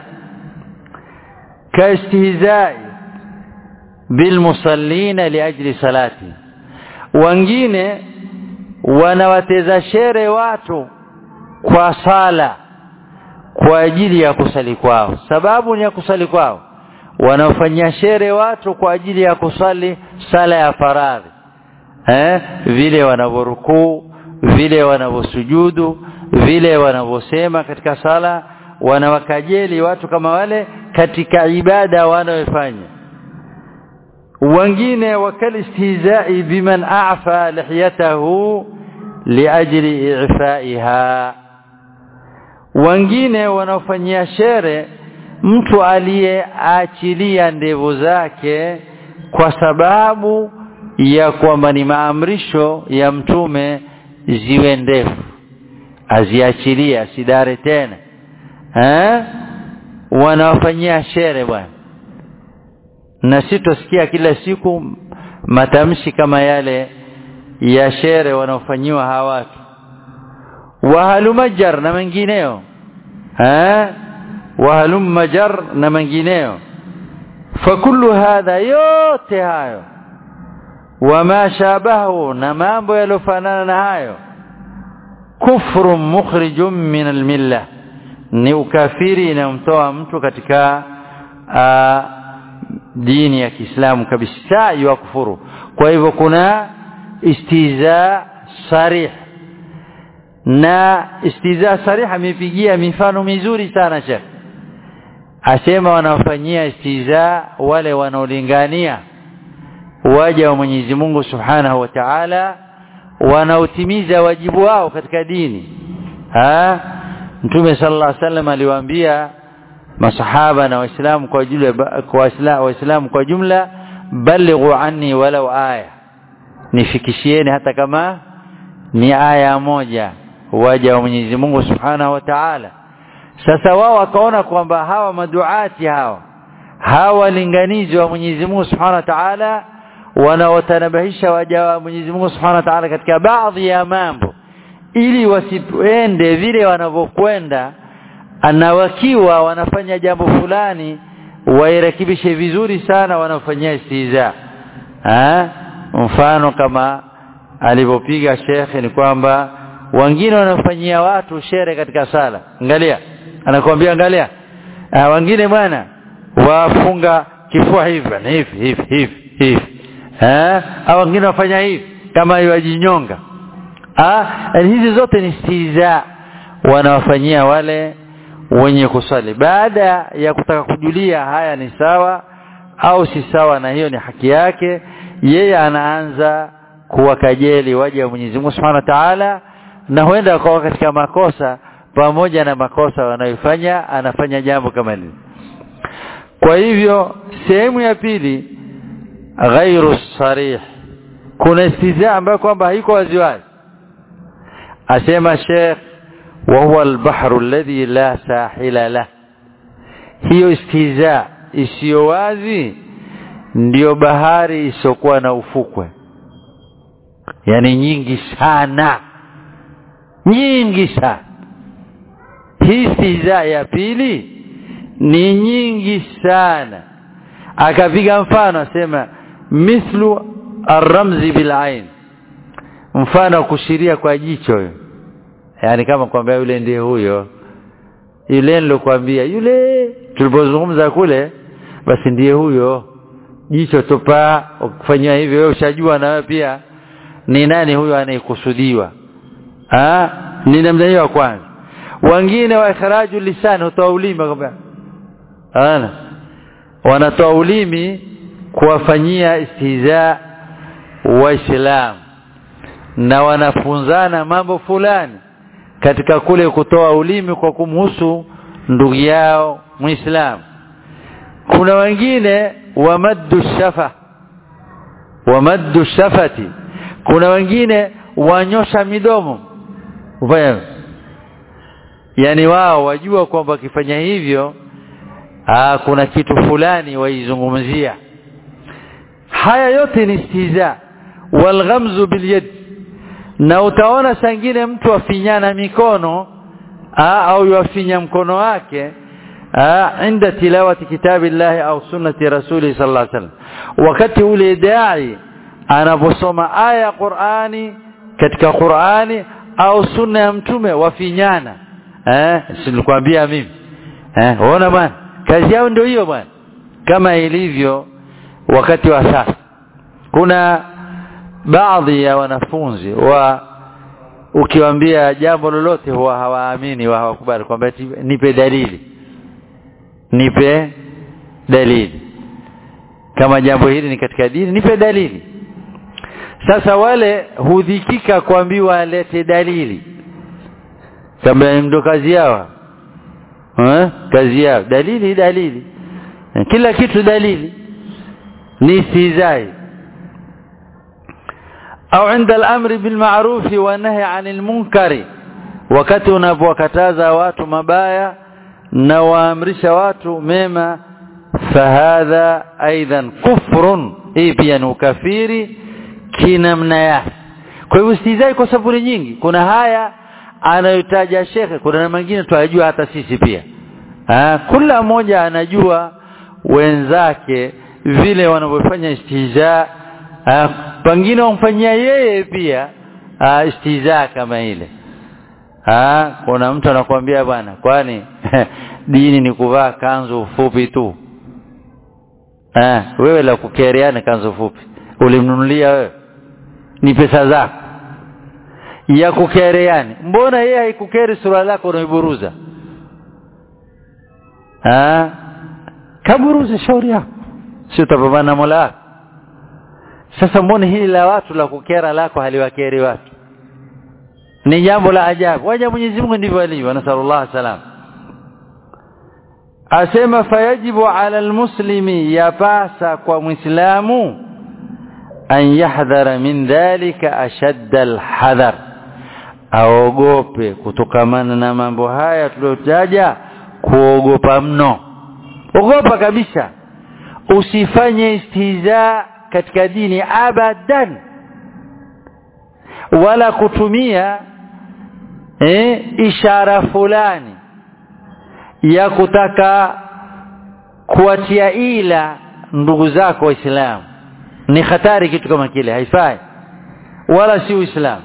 kaistihzai bilmusallina liajli salati wengine wanawateza shere watu kwa sala kwa ajili ya kusali kwao sababu ni ya kusali kwao wanaofanyia shere watu kwa ajili ya kusali sala ya faradhi eh vile wanavyorukuu vile wanavyosujudu vile wanavyosema katika sala wanawakajeli watu kama wale katika ibada wanayofanya wengine wakal istihza'i biman a'fa lihiyatahu liajli i'fa'iha wengine wanaofanyia shere mtu aliyeachilia ndevu zake kwa sababu ya kwamba ni maamrisho ya mtume ziwe ndefu aziachilia asidare tena eh wanawafanyia shere bwana na sitosikia kila siku matamshi kama yale ya shere wanaofanyiwa hawa watu wahalumajar na mengineo eh wahalumajar na mengineo fakullu hadha yote hayo wama shabahu na mambo yalofanana na hayo kufru mukhrijum min almilla ni ukafiri inamtoa mtu katika a, dini ya Kiislamu kabisa ya kufuru kwa hivyo kuna istiza sarih na istiza sarih amepigia mifano mizuri sana Sheikh asema wanafanyia istiza wale wanaolingania waja wa Mwenyezi Mungu Subhanahu wa Ta'ala wanaotimiza wajibu wao katika dini ha mtume sallallahu alaihi wasallam aliwaambia masahaba na waislamu kwa jumla kwa waislamu waislamu kwa jumla balighu anni walau aya nifikishieni hata kama ni aya moja waja wa Mwenyezi Mungu Subhanahu wa Ta'ala sasa wao wakaona kwamba hawa maduati hawa hawa walinganizi wa Mwenyezi Mungu Subhanahu wa Ta'ala wanaotanabahisha waja wa Mwenyezi Mungu Subhanahu wa Ta'ala katika baadhi ya mambo ili wasiende vile wanavyokwenda na wakiwa wanafanya jambo fulani wairekebishe vizuri sana wanafanyia istiza ha? mfano kama alivyopiga shekhe ni kwamba wengine wanafanyia watu shere katika sala angalia anakuambia angalia ah, wengine bwana wafunga kifua hivi bwana hivi hivi hivi hivi eh au wengine wafanya hivi kama wajinyonga ah hizi zote ni stiza wanawafanyia wale wenye kusali baada ya kutaka kujulia haya ni sawa au si sawa na hiyo ni haki yake yeye anaanza kuwakajeli waja wa Mwenyezi Mungu Subhanahu wa Ta'ala na huenda akawa katika makosa pamoja na makosa wanayofanya anafanya jambo kama hili kwa hivyo sehemu ya pili ghairu sarih kuna istizaa ambayo kwamba haiko waziwazi asema Sheikh wa huwa al-bahru alladhi la sahila la hiyo istizaa isiyo wazi ndiyo bahari isiokuwa na ufukwe yani nyingi sana nyingi sana hii istizaa ya pili ni nyingi sana akapiga mfano asema mithlu arramzi bilain mfano kushiria kwa jicho yani kama kwambia yule ndiye huyo yule nilokuambia yule tulipozungumza kule basi ndiye huyo jicho tupa ukifanyia hivyo wewe ushajua na wewe pia ni nani huyo anayekusudiwa ah ni namna hiyo ya kwanza wengine wa ikhraju lisani utoa ulimi kwamba ana wanatoa ulimi kuwafanyia istihza waislamu na wanafunzana mambo fulani katika kule kutoa ulimi kwa kumhusu ndugu yao muislamu kuna wengine wamaddu shafa wamaddu shafati kuna wengine wanyosha midomo ufanya yani wao wajua kwamba wakifanya hivyo aa, kuna kitu fulani waizungumzia haya yote ni istiza walghamzu bilyad na utaona sangine mtu afinyana mikono aa, au yafinya mkono wake inda tilawati kitabillahi au sunnati rasuli sallallahu alaihi wasallam wakati ule dai anaposoma aya ya Qur'ani katika Qur'ani au sunna ya mtume wafinyana eh silikwambia mimi eh unaona bwana kazi yao ndio hiyo bwana kama ilivyo wakati wa sasa kuna baadhi ya wanafunzi wa ukiwaambia jambo lolote huwa hawaamini wa hawakubali kwamba nipe dalili nipe dalili kama jambo hili ni katika dini nipe dalili sasa wale hudhikika kuambiwa alete dalili kama ndio kazi yao eh kazi yao dalili dalili kila kitu dalili ni istizai au عند الامر بالمعروف والنهي عن المنكر wakati unapowakataza watu mabaya na waamrisha watu mema fahadha aidan kufrun hii pia ni ukafiri kinamna yake kwa hivyo istizai kwa sababu nyingi kuna haya anayotaja shekhe kuna na mengine tunajua hata sisi pia ha, kila mmoja anajua wenzake vile wanavyofanya istiza pengine wamfanyia yeye pia ha, istiza kama ile ha, kuna mtu anakuambia bwana kwani dini ni kuvaa kanzu fupi tu ha, wewe la kukereana kanzu fupi ulimnunulia wewe ni pesa zako ya kukereani mbona yeye haikukeri sura lako unaiburuza ah kaburuza shauri yako si utapambana na Mola sasa mbona hili la watu la kukera lako haliwakeri watu ni jambo la ajabu waja Mwenyezi Mungu ndivyo alivyo nasallallahu salam asema fayajibu ala almuslimi yapasa kwa muislamu an yahdhara min dhalika ashadda alhadhar aogope kutokamana na mambo haya tuliyotaja kuogopa mno ogopa kabisa usifanye istihza katika dini abadan wala kutumia eh, ishara fulani ya kutaka kuwatia ila ndugu zako waislamu ni hatari kitu kama kile haifai wala si uislamu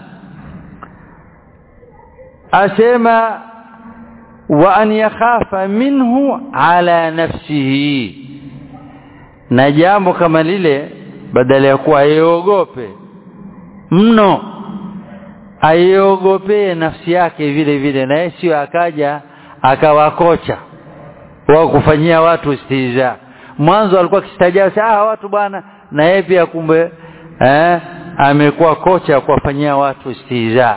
asema wa an yakhafa minhu ala nafsihi na jambo kama lile badala ya kuwa aiogope mno aiogopee nafsi yake vile vile na sio akaja akawa kocha wa kufanyia watu istiza mwanzo alikuwa kistajabu ah watu bwana na yeye pia kumbe eh, amekuwa kocha kuwafanyia watu istiza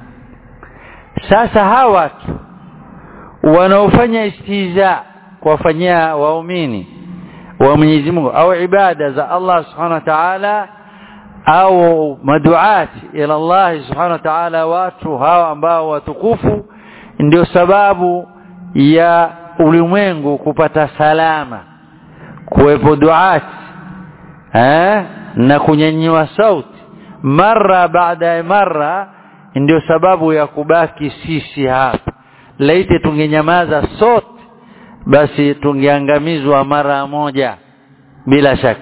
sasa hawa watu wanaofanya istiza kuwafanyia waumini wa Mwenyezi Mungu au ibada za Allah Subhanahu wa Ta'ala au maduati ila Allah Subhanahu wa Ta'ala watu hawa ambao watukufu ndio sababu ya ulimwengu kupata salama kuwepo duati eh na kunyanyua sauti mara baada ya mara ndio sababu ya kubaki sisi hapa laiti tungenyamaza sote basi tungeangamizwa mara moja bila shaka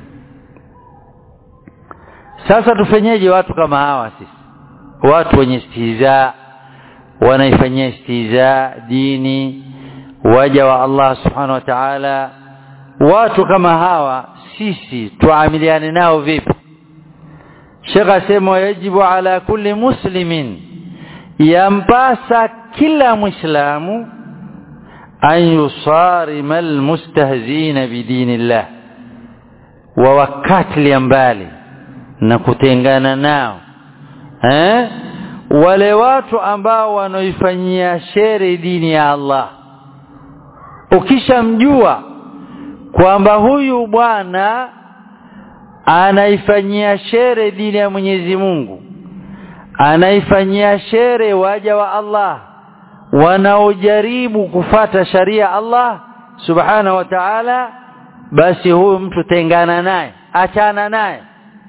sasa tufanyeje watu kama hawa sisi watu wenye istiza wanaifanyia istiza dini waja wa Allah subhanahu wa ta'ala watu kama hawa sisi tuamiliane nao vipi Sheikh asema yajibu ala kulli muslimin yampasa kila muislamu an yusarima almustahzina bidinillah wa wakati mbali na kutengana nao eh wale watu ambao wanaifanyia shere dini ya Allah ukishamjua kwamba huyu bwana anaifanyia shere dini ya Mwenyezi Mungu anaifanyia shere waja wa Allah wanaojaribu kufata sharia Allah subhanahu wa ta'ala basi huyu mtu tengana naye achana naye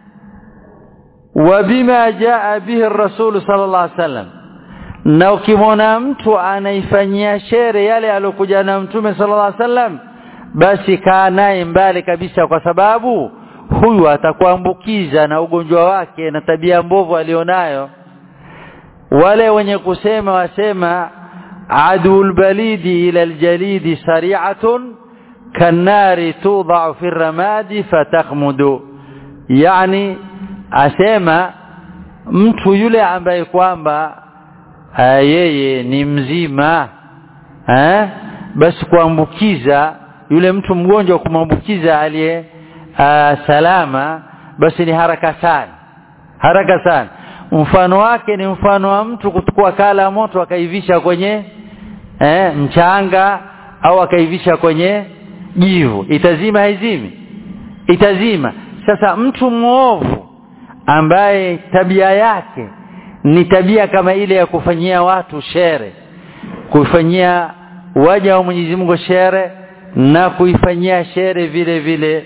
wabima jaa bihi rasul sallallahu alaihi wasallam na ukimwona mtu anaifanyia shere yale aliyokuja na mtume sallallahu alaihi wasallam basi kaa naye mbali kabisa kwa sababu huyu atakuambukiza na ugonjwa wake na tabia mbovu alionayo wale wenye kusema wasema adul balidi ila aljalidi sari'atun kanari tudau fi ramadi fatakhmudu yani asema mtu yule ambaye kwamba yeye ni mzima eh basi kuambukiza yule mtu mgonjwa kumwambukiza aliye salama basi ni haraka sana haraka sana mfano wake ni mfano wa mtu kuchukua kala moto akaivisha kwenye eh, mchanga au akaivisha kwenye jivu itazima haizimi itazima sasa mtu mwovu ambaye tabia yake ni tabia kama ile ya kufanyia watu shere kufanyia waja wa Mwenyezi Mungu shere na kuifanyia shere vile vile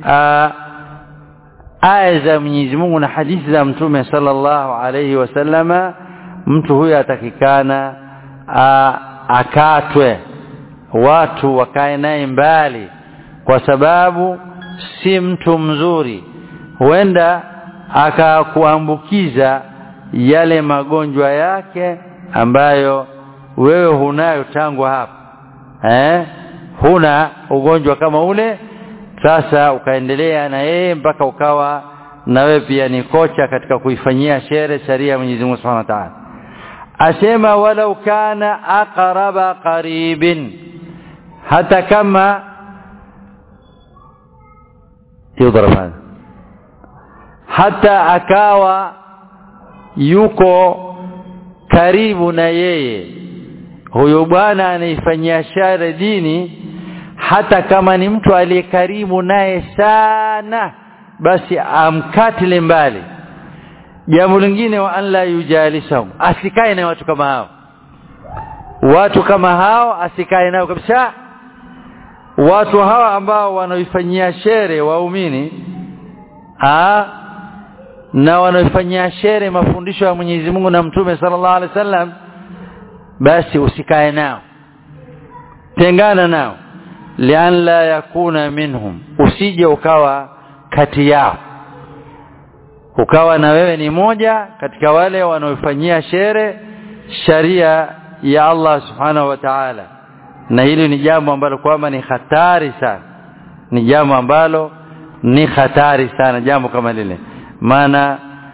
aya za Mwenyezi Mungu na hadithi za Mtume sallallahu alayhi wasallama mtu huyo atakikana akatwe watu wakae naye mbali kwa sababu si mtu mzuri huenda akakuambukiza yale magonjwa yake ambayo wewe hunayo tangu hapa eh huna ugonjwa kama ule sasa ukaendelea na yeye mpaka ukawa na wewe pia ni kocha katika kuifanyia shere sharia ya Mwenyezi Mungu Subhanahu wa Ta'ala asema walau kana aqraba qaribin hata kama يضرب هذا hata akawa yuko karibu na yeye huyo bwana anaifanyia shari dini hata kama ni mtu aliye karibu naye sana basi amkatile mbali jambo lingine wa an la yujalisahum asikae na watu kama hao watu kama hao asikae nao kabisa watu hawa ambao wanaoifanyia shere waumini ah na wanaoifanyia shere mafundisho ya Mwenyezi Mungu na Mtume sallallahu alaihi wasallam basi usikae nao tengana nao lian la yakuna minhum usije ukawa kati yao ukawa na wewe ni moja katika wale wanaofanyia shere sharia ya Allah subhanahu wa ta'ala na hili ni jambo ambalo kwamba ni hatari sana ni jambo ambalo ni hatari sana jambo kama lile maana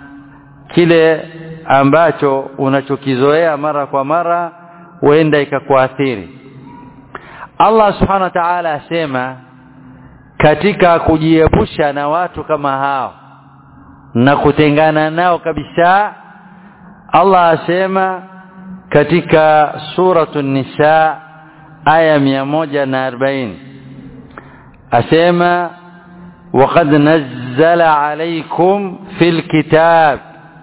kile ambacho unachokizoea mara kwa mara huenda ikakuathiri Allah subhanahu wa ta'ala asema katika kujiepusha na watu kama hao na kutengana nao kabisa Allah asema katika suratu nisa aya 140 asema وقد نزل عليكم في الكتاب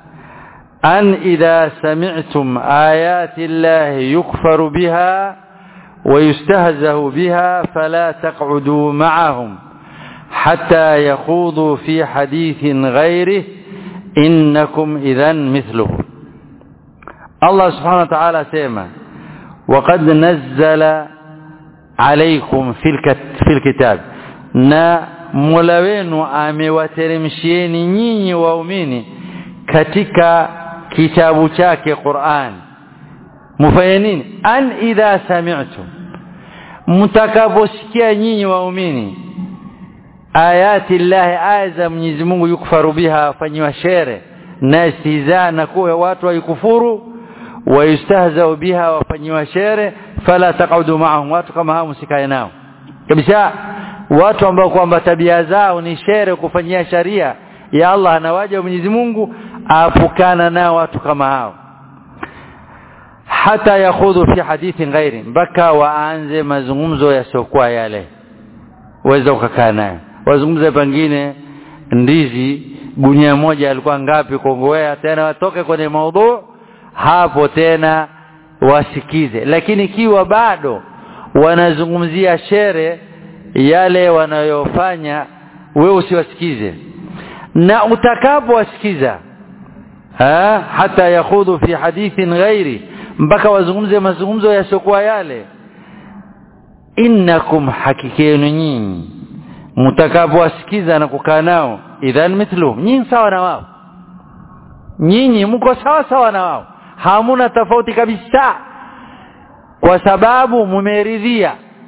أن إذا سمعتم آيات الله يكفر بها ويستهزه بها فلا تقعدوا معهم حتى يخوضوا في حديث غيره إنكم إذا مثله الله سبحانه وتعالى سيما وقد نزل عليكم في الكتاب na Mola wenu amewateremshieni nyinyi waumini katika kitabu chake Qur'an mufanye nini an idha sami'tum mtakaposikia nyinyi waumini ayati llahi aya za Mwenyezi Mungu yukfaru biha afanyiwa shere na istihza na kuwa watu waikufuru wayustahzau biha wafanyiwa shere fala taqaudu ma'ahum watu kama hao msikae nao kabisa watu ambao kwamba tabia zao ni shere kufanyia sharia ya Allah na waja wa Mwenyezi Mungu apukana nao watu kama hao hata yakhudhu fi hadithin ghairi mpaka waanze mazungumzo yasiokuwa yale waweza ukakaa naye wazungumze pengine ndizi gunia moja alikuwa ngapi kongowea tena watoke kwenye maudhu hapo tena wasikize lakini ikiwa bado wanazungumzia shere yale wanayofanya wewe usiwasikize na utakapowasikiza hata yakhudhu fi hadithin ghairi mpaka wazungumze mazungumzo yasiokuwa yale innakum hakikenu nyinyi mtakapowasikiza na kukaa nao idhan mithluhum nyinyi sawa na wao nyinyi mko sawa sawa na wao hamuna tofauti kabisa kwa sababu mumeridhia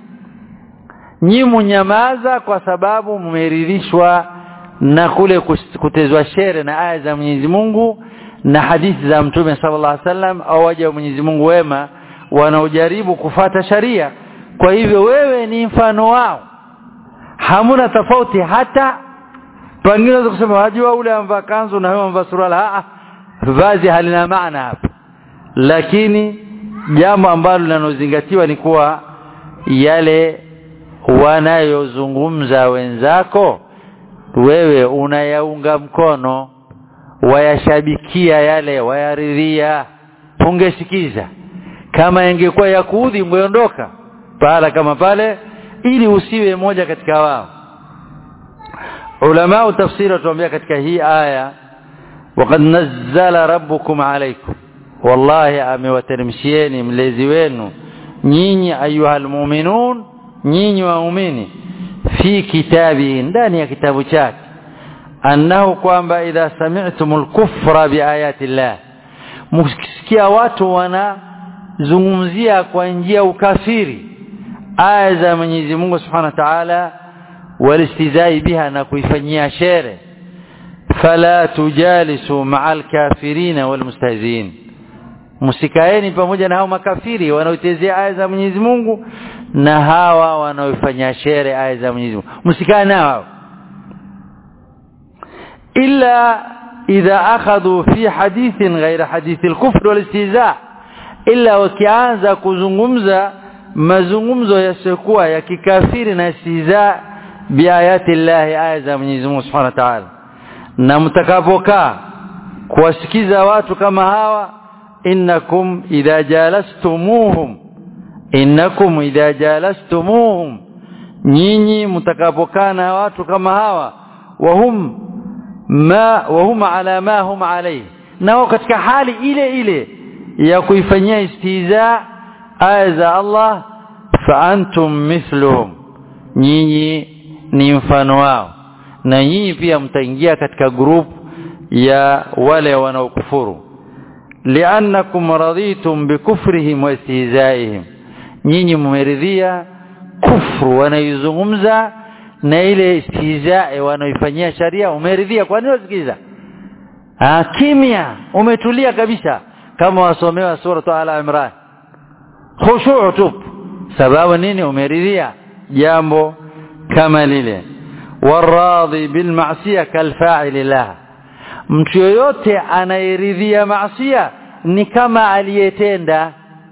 nyi munyamaza kwa sababu mumeridhishwa na kule kutezwa shere na aya za Mwenyezi Mungu na hadithi za Mtume sallallahu alaihi wasallam au waja wa Mwenyezi Mungu wema wanaojaribu kufata sharia kwa hivyo wewe ni mfano wao hamuna tofauti hata pengine unaweza kusema wajua ule amvaa kanzu na wewe amvaa suruali a vazi halina maana hapa lakini jambo ambalo linalozingatiwa ni kuwa yale wanayozungumza wenzako wewe unayaunga mkono wayashabikia yale wayaridhia ungesikiza kama ingekuwa ya kuudhi ungeondoka pahala kama pale ili usiwe moja katika wao ulama tafsiri watuambia katika hii aya waqad nazzala rabbukum alaykum wallahi amewateremshieni mlezi wenu nyinyi ayuhal mu'minun nyinyi waumini fi kitabi ndani ya kitabu chake annahu kwamba idha sami'tumul kufra biayati llah mkisikia watu wanazungumzia kwa njia ukafiri aya za Mwenyezi Mungu Subhanahu wa Ta'ala walistizai biha na kuifanyia shere fala tujalisu ma'al kafirina wal mustahziin msikaeni pamoja na hao makafiri wanaotezea aya za Mwenyezi Mungu na hawa wanaofanya shere aya za Mwenyezi Mungu msikae nao illa idha akhadhu fi hadithin ghaira hadithi al-kufr wal-istihza illa wakianza kuzungumza mazungumzo yasiokuwa ya kikafiri na istihza biayati llahi aya za Mwenyezi Mungu Subhanahu wa Ta'ala na mtakapokaa kuwasikiza watu kama hawa innakum idha jalastumuhum innakum idha jalastumuhum nyinyi mtakapokaa na watu kama hawa wahum ma wahum ala ma hum alayhi nao katika hali ile ile ya kuifanyia istiza aya za Allah fa antum mithluhum nyinyi ni mfano wao na nyinyi pia mtaingia katika group ya wale wanaokufuru li'annakum raditum bikufrihim wa istihzaihim nyinyi mmeridhia kufru wanaizungumza na ile istihzai wanaoifanyia sharia umeridhia kwa nini usikiza ah kimya umetulia kabisa kama wasomewa sura al imran khushu' tu sababu nini umeridhia jambo kama lile waradhi bil ma'siyah kal fa'il laha mtu yoyote anayeridhia maasiya ni kama aliyetenda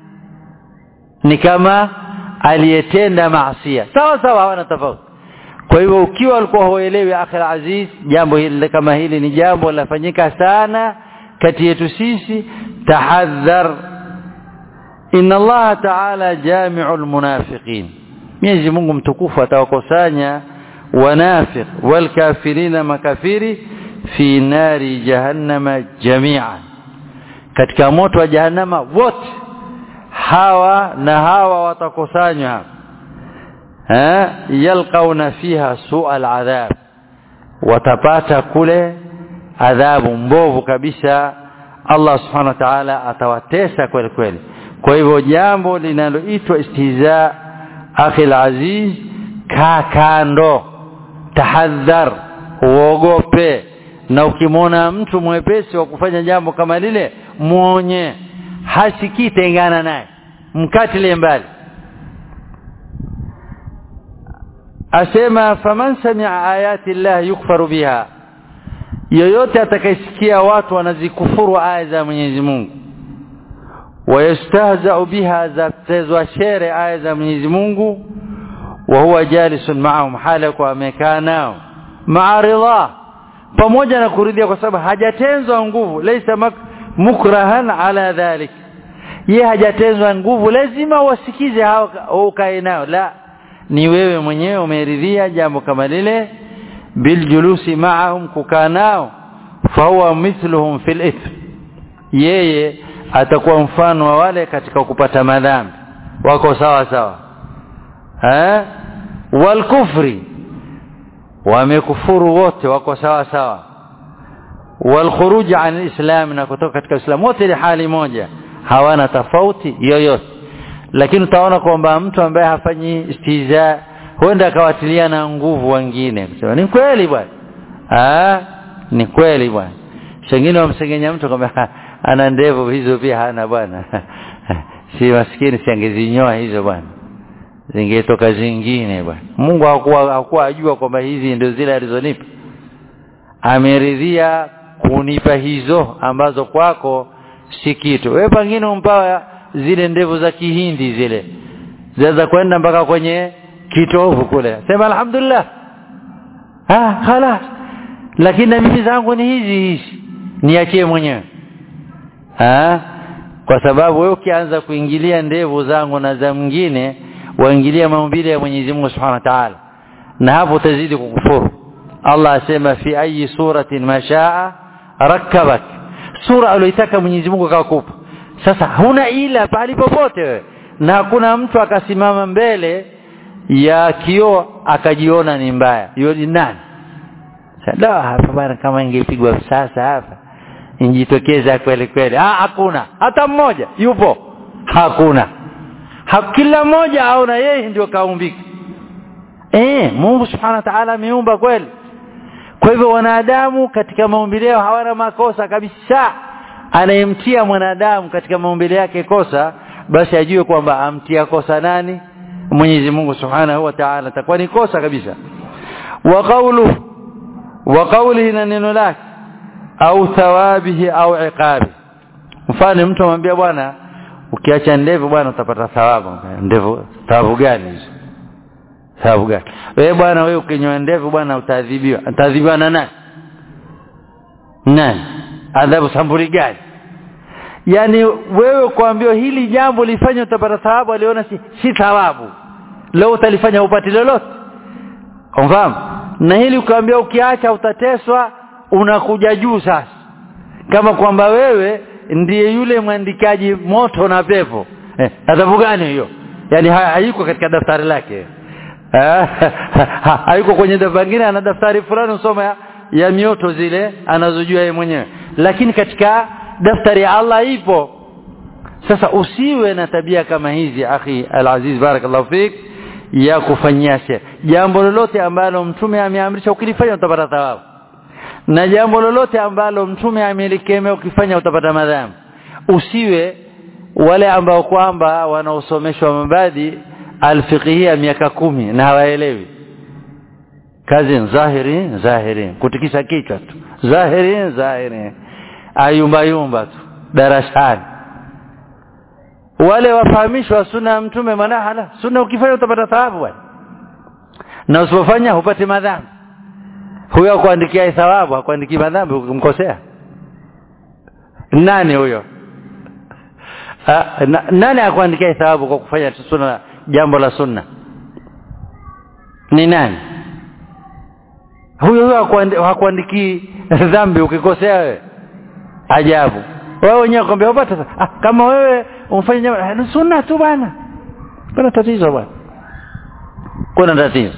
ni kama aliyetenda maasiya sawa sawa hawana tofauti kwa hivyo ukiwa ulikuwa huelewi akhir aziz jambo hili kama hili ni jambo lafanyika sana kati yetu sisi tahadhar inna Allah ta'ala jami'ul munafiqin Mwenyezi Mungu mtukufu atawakusanya wanafiq wal kafirina makafiri fi nari jahannama jami'an katika moto wa jahannama wote hawa na hawa watakusanywa eh yalqauna fiha su'al adhab watapata kule adhabu mbovu kabisa Allah subhanahu wa ta'ala atawatesa kweli kweli kwa hivyo jambo linaloitwa istihza akhi aziz kaa kando tahadhar uogope na ukimwona mtu mwepesi wa kufanya jambo kama lile muonye hasikii tengana naye mkatile mbali asema faman sami'a ayati llah yukfaru biha yoyote atakayesikia watu wanazikufuru aya za Mwenyezi Mungu wayastahza'u biha zatezwa shere aya za Mwenyezi Mungu wa huwa jalisun ma'ahum hala kwa amekaa nao ma'a ridha pamoja na kuridhia kwa sababu hajatenzwa nguvu laysa mukrahan ala dhalik ye hajatenzwa nguvu lazima wasikize hao ukae nao la ni wewe mwenyewe umeridhia jambo kama lile biljulusi ma'ahum kukaa nao fahuwa mithluhum fil ithm yeye atakuwa mfano wa wale katika kupata madhambi wako sawa sawa eh wal kufri wamekufuru wote wako sawa sawa wal khuruj an alislam na kutoka katika islam wote ni hali moja hawana tofauti yoyote lakini utaona kwamba mtu ambaye hafanyi istiza huenda akawatilia na nguvu wengine kusema ni kweli bwana ah ni kweli bwana shengine wamsengenya mtu kwamba ana ndevu hizo pia hana bwana si maskini siangezinyoa hizo bwana zingetoka zingine bwana Mungu hakuwa hakuwa ajua kwamba hizi ndio zile alizonipa ameridhia kunipa hizo ambazo kwako si kitu wewe pengine umpawa zile ndevu za kihindi zile zaweza kwenda mpaka kwenye kitovu kule sema alhamdulillah ah khalas lakini na mimi zangu ni hizi hizi niachie mwenyewe ah kwa sababu wewe ukianza kuingilia ndevu zangu na za mwingine waingilia maumbile ya Mwenyezi Mungu Subhanahu wa Ta'ala na hapo utazidi kukufuru Allah asema fi ayi suratin mashaa rakkabak sura aliyotaka Mwenyezi Mungu akakupa sasa huna ila pali popote wewe na hakuna mtu akasimama mbele ya kioo akajiona ni mbaya hiyo ni nani sasa hapa bana kama ingepigwa sasa hapa injitokeza kweli kweli ah hakuna hata mmoja yupo hakuna ha, kila mmoja aona yeye ndio kaumbika eh Mungu subhanahu wa ta'ala ameumba kweli kwa hivyo wanadamu katika maumbile yao hawana makosa kabisa anayemtia mwanadamu katika maumbile yake kosa basi ajue kwamba amtia kosa nani Mwenyezi Mungu Subhanahu wa Ta'ala atakuwa ni kosa kabisa wa qawlu wa qawlihi na neno lake au thawabihi au iqabi mfano mtu amwambia bwana ukiacha ndevu bwana utapata thawabu ndevu thawabu gani hizo thawabu gani wewe bwana wewe ukinyoa ndevu bwana utaadhibiwa utaadhibiwa na nani nani adhabu sambuli gani yani wewe kuambiwa hili jambo lifanye utapata thawabu aliona si, si thawabu leo utalifanya upati lolote umfahamu na hili ukaambia ukiacha utateswa unakuja juu sasa kama kwamba wewe ndiye yule mwandikaji moto na pepo eh, adhabu gani hiyo yani hayuko katika daftari lake hayuko kwenye daftari lingine ana daftari fulani usoma ya, ya mioto zile anazojua yeye mwenyewe lakini katika daftari ya Allah ipo sasa usiwe na tabia kama hizi akhi alaziz barakallahu fik ya kufanyia sheria jambo lolote ambalo mtume ameamrisha ukilifanya utapata thawabu na jambo lolote ambalo mtume amelikemea ukifanya utapata madhambi usiwe wale ambao kwamba wanaosomeshwa mabadi alfiqhia miaka kumi na hawaelewi kazi zahiri zahiri kutikisa kichwa tu zahiri zahiri ayumba yumba tu darasani wale wafahamishwa sunna ya mtume manahala sunna ukifanya utapata thawabu bwana na usipofanya hupati madhambi huyo akuandikia thawabu akuandikii madhambi ukimkosea nani huyo na, nani akuandikia thawabu kwa kufanya sunna jambo la sunna ni nani huyo huyo hakuandikii dhambi ukikosea wewe ajabu wewe wenyewe kwambia upata ah, kama wewe umfanye jambo ni sunna tu bwana kuna tatizo bwana kuna tatizo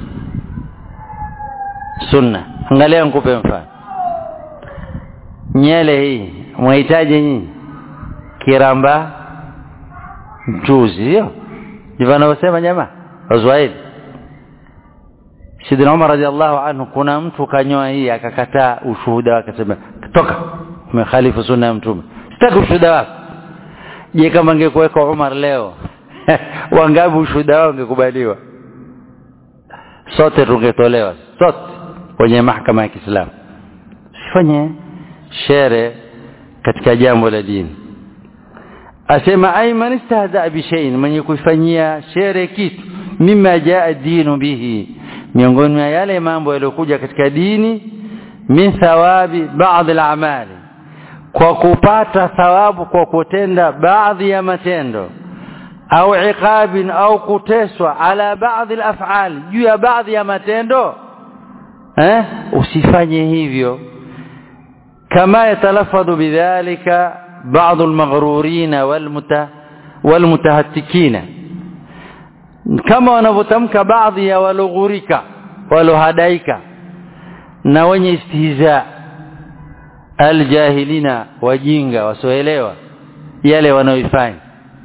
sunna angalia nikupe mfano nyele hii mwahitaji nyinyi kiramba mchuzi sio ndivyo wanavyosema jamaa waswahili Sidina Umar radhiallahu anhu kuna mtu kanyoa hii akakataa ushuhuda wake akasema toka umekhalifu sunna ya mtume sitaki ushuhuda wako je kama angekuweka Umar leo wangapi ushuhuda wao ungekubaliwa sote tungetolewa sote kwenye mahakama ya Kiislamu sifanye shere katika jambo la dini asema ay man istahza bi shay'in mwenye kuifanyia shere kitu mima jaa dinu bihi miongoni mwa yale mambo yaliyokuja katika dini min thawabi baadhi al-amali kwa kupata thawabu kwa kutenda baadhi ya matendo au iqabin au kuteswa ala baadhi al-af'al juu ya baadhi ya matendo eh usifanye hivyo kama yatalafadhu bidhalika بعض المغرورين والمت والمتهتكين kama wanavyotamka baadhi ya waloghurika walohadaika na wenye istihza aljahilina wajinga wasioelewa yale wanaoifanya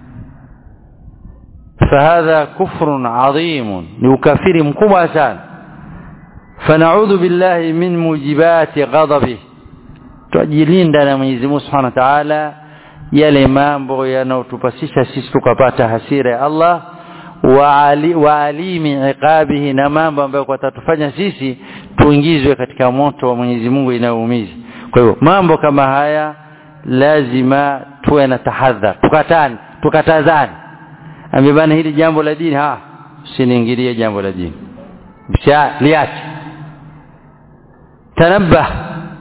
fahadha kufrun adhimun ni ukafiri mkubwa sana fanaudhu billahi min mujibati ghadabihi tujilinda na Mwenyezi Mungu Subhanahu wa Ta'ala yale mambo yanayotupasisha sisi tukapata hasira ya Allah wa ali, wa alimi iqabihi na mambo ambayo kwatatufanya sisi tuingizwe katika moto wa Mwenyezi Mungu inayoumiza kwa hivyo mambo kama haya lazima tuwe na tahadhar tukatani tukatazani ambibana hili jambo la dini ha usiniingilie jambo la dini bisha liache tanabbah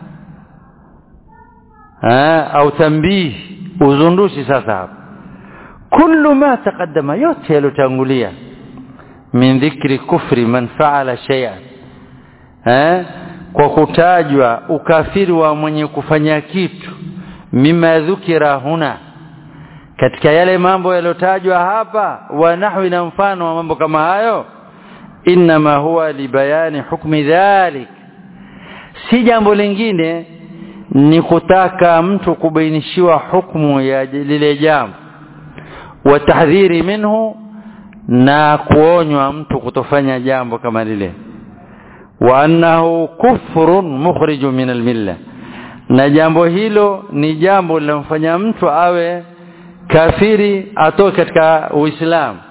au tambih uzundushi sasa hapa kullu ma taqaddama yote yalotangulia min dhikri kufri man faala shay'an eh kwa kutajwa ukafiri wa mwenye kufanya kitu mima dhukira huna katika yale mambo yalotajwa hapa wa nahwi na mfano wa mambo kama hayo inma huwa libayani hukmi dhalik si jambo lingine ni kutaka mtu kubainishiwa hukumu ya lile jambo wa tahdhiri minhu na kuonywa mtu kutofanya jambo kama lile wa annahu kufrun mukhrijun min almilla na jambo hilo ni jambo linamfanya mtu awe kafiri atoke katika uislamu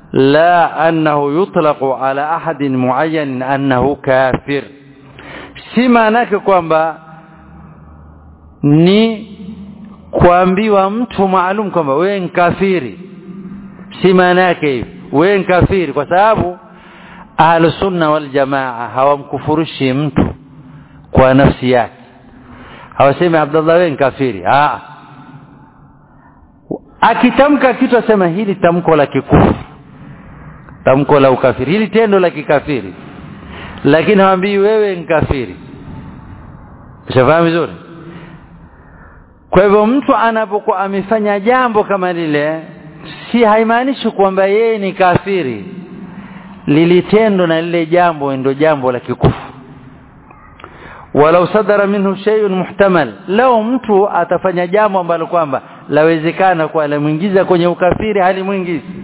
la annahu yutlaqu ala ahadin muayyan annahu kafir si maana yake kwamba ni kuambiwa mtu maalum kwamba wewe ni kafiri si maana yake hivi wewe ni kafiri kwa sababu ahlusunna wal jamaa hawamkufurishi mtu kwa nafsi yake hawasemi Abdullah wewe ni kafiri ah akitamka kitu asema hili tamko la kikufuru tamko la ukafiri hili tendo la kikafiri lakini hawambii wewe ni kafiri ushafahamu vizuri kwa hivyo mtu anapokuwa amefanya jambo kama lile si haimaanishi kwamba yeye ni kafiri lilitendo na lile jambo ndio jambo la kikufu walau sadara minhu shay'un muhtamal lao mtu atafanya jambo ambalo kwamba lawezekana kwa alamuingiza kwenye ukafiri halimwingizi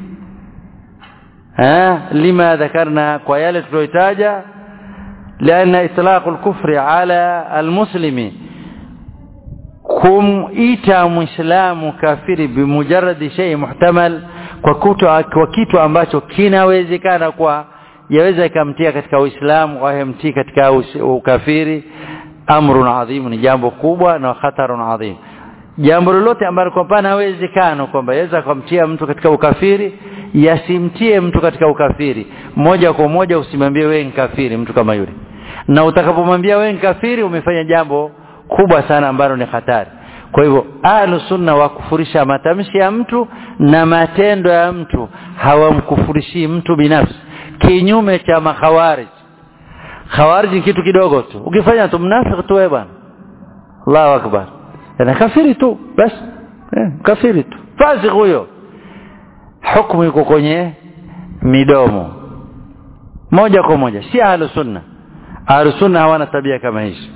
eh lima dhakarna kwa yale tuloitaja لأن إطلاق الكفر على المسلم kumita muislamu kafiri bimujarradi shay muhtamal kwa kitu kwa kitu ambacho kinawezekana kwa yaweza ikamtia katika uislamu au yamtii katika ukafiri amrun adhim ni jambo kubwa na khatarun adhim jambo lolote ambalo kwa pana hawezekano kwamba yaweza kumtia mtu katika ukafiri yasimtie mtu katika ukafiri moja kwa moja usimwambie wewe ni kafiri mtu kama yule na utakapomwambia wewe ni kafiri umefanya jambo kubwa sana ambalo ni hatari kwa hivyo ahlu sunna wakufurisha matamshi ya mtu na matendo ya mtu hawamkufurishi mtu binafsi kinyume cha makhawarij khawarij ni kitu kidogo tu ukifanya tu mnafiki tu wewe bwana Allahu akbar ana kafiri tu basi eh, kafiri tu fasik huyo hukumu iko kwenye midomo moja kwa moja si ahlu sunna ahlu sunna hawana tabia kama hizo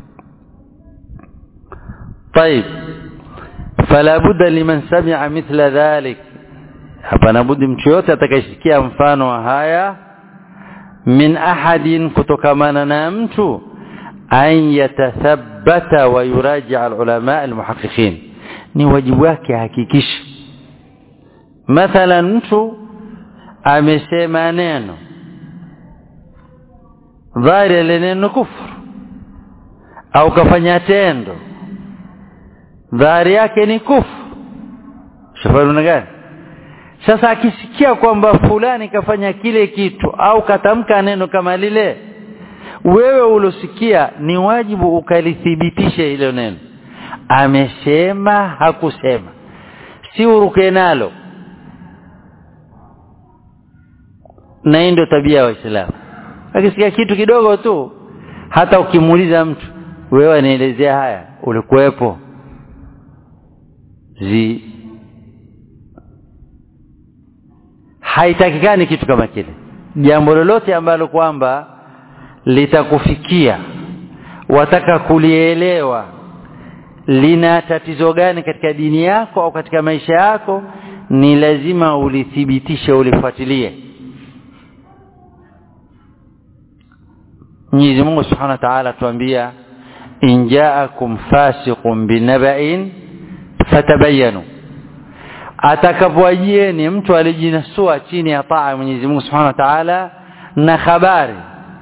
طيب فلا بد لمن سمع مثل ذلك hapana budi mtu yote atakayesikia mfano wa haya min ahadin kutokamana na mtu an yatathabbata wa yuraji'a alulama almuhaqqiqin ni wajibu wake hakikisha mathalan mtu amesema neno dhahiri ile neno kufuru au kafanya tendo dhahiri yake ni kufu shafahamu gani sasa akisikia kwamba fulani kafanya kile kitu au katamka neno kama lile wewe ulosikia ni wajibu ukalithibitishe hilo neno amesema hakusema si uruke nalo na hii ndio tabia ya waislamu akisikia kitu kidogo tu hata ukimuuliza mtu wewe anielezea haya ulikuwepo zi haitakikani kitu kama kile jambo lolote ambalo kwamba litakufikia wataka kulielewa lina tatizo gani katika dini yako au katika maisha yako ni lazima ulithibitishe ulifuatilie Mwenyezi Mungu Subhanahu wa Ta'ala tuambia in ja'akum fasiqun binaba'in fatabayanu atakapowajieni mtu alijinasua chini ya taa ya Mwenyezi Mungu Subhanahu wa Ta'ala na habari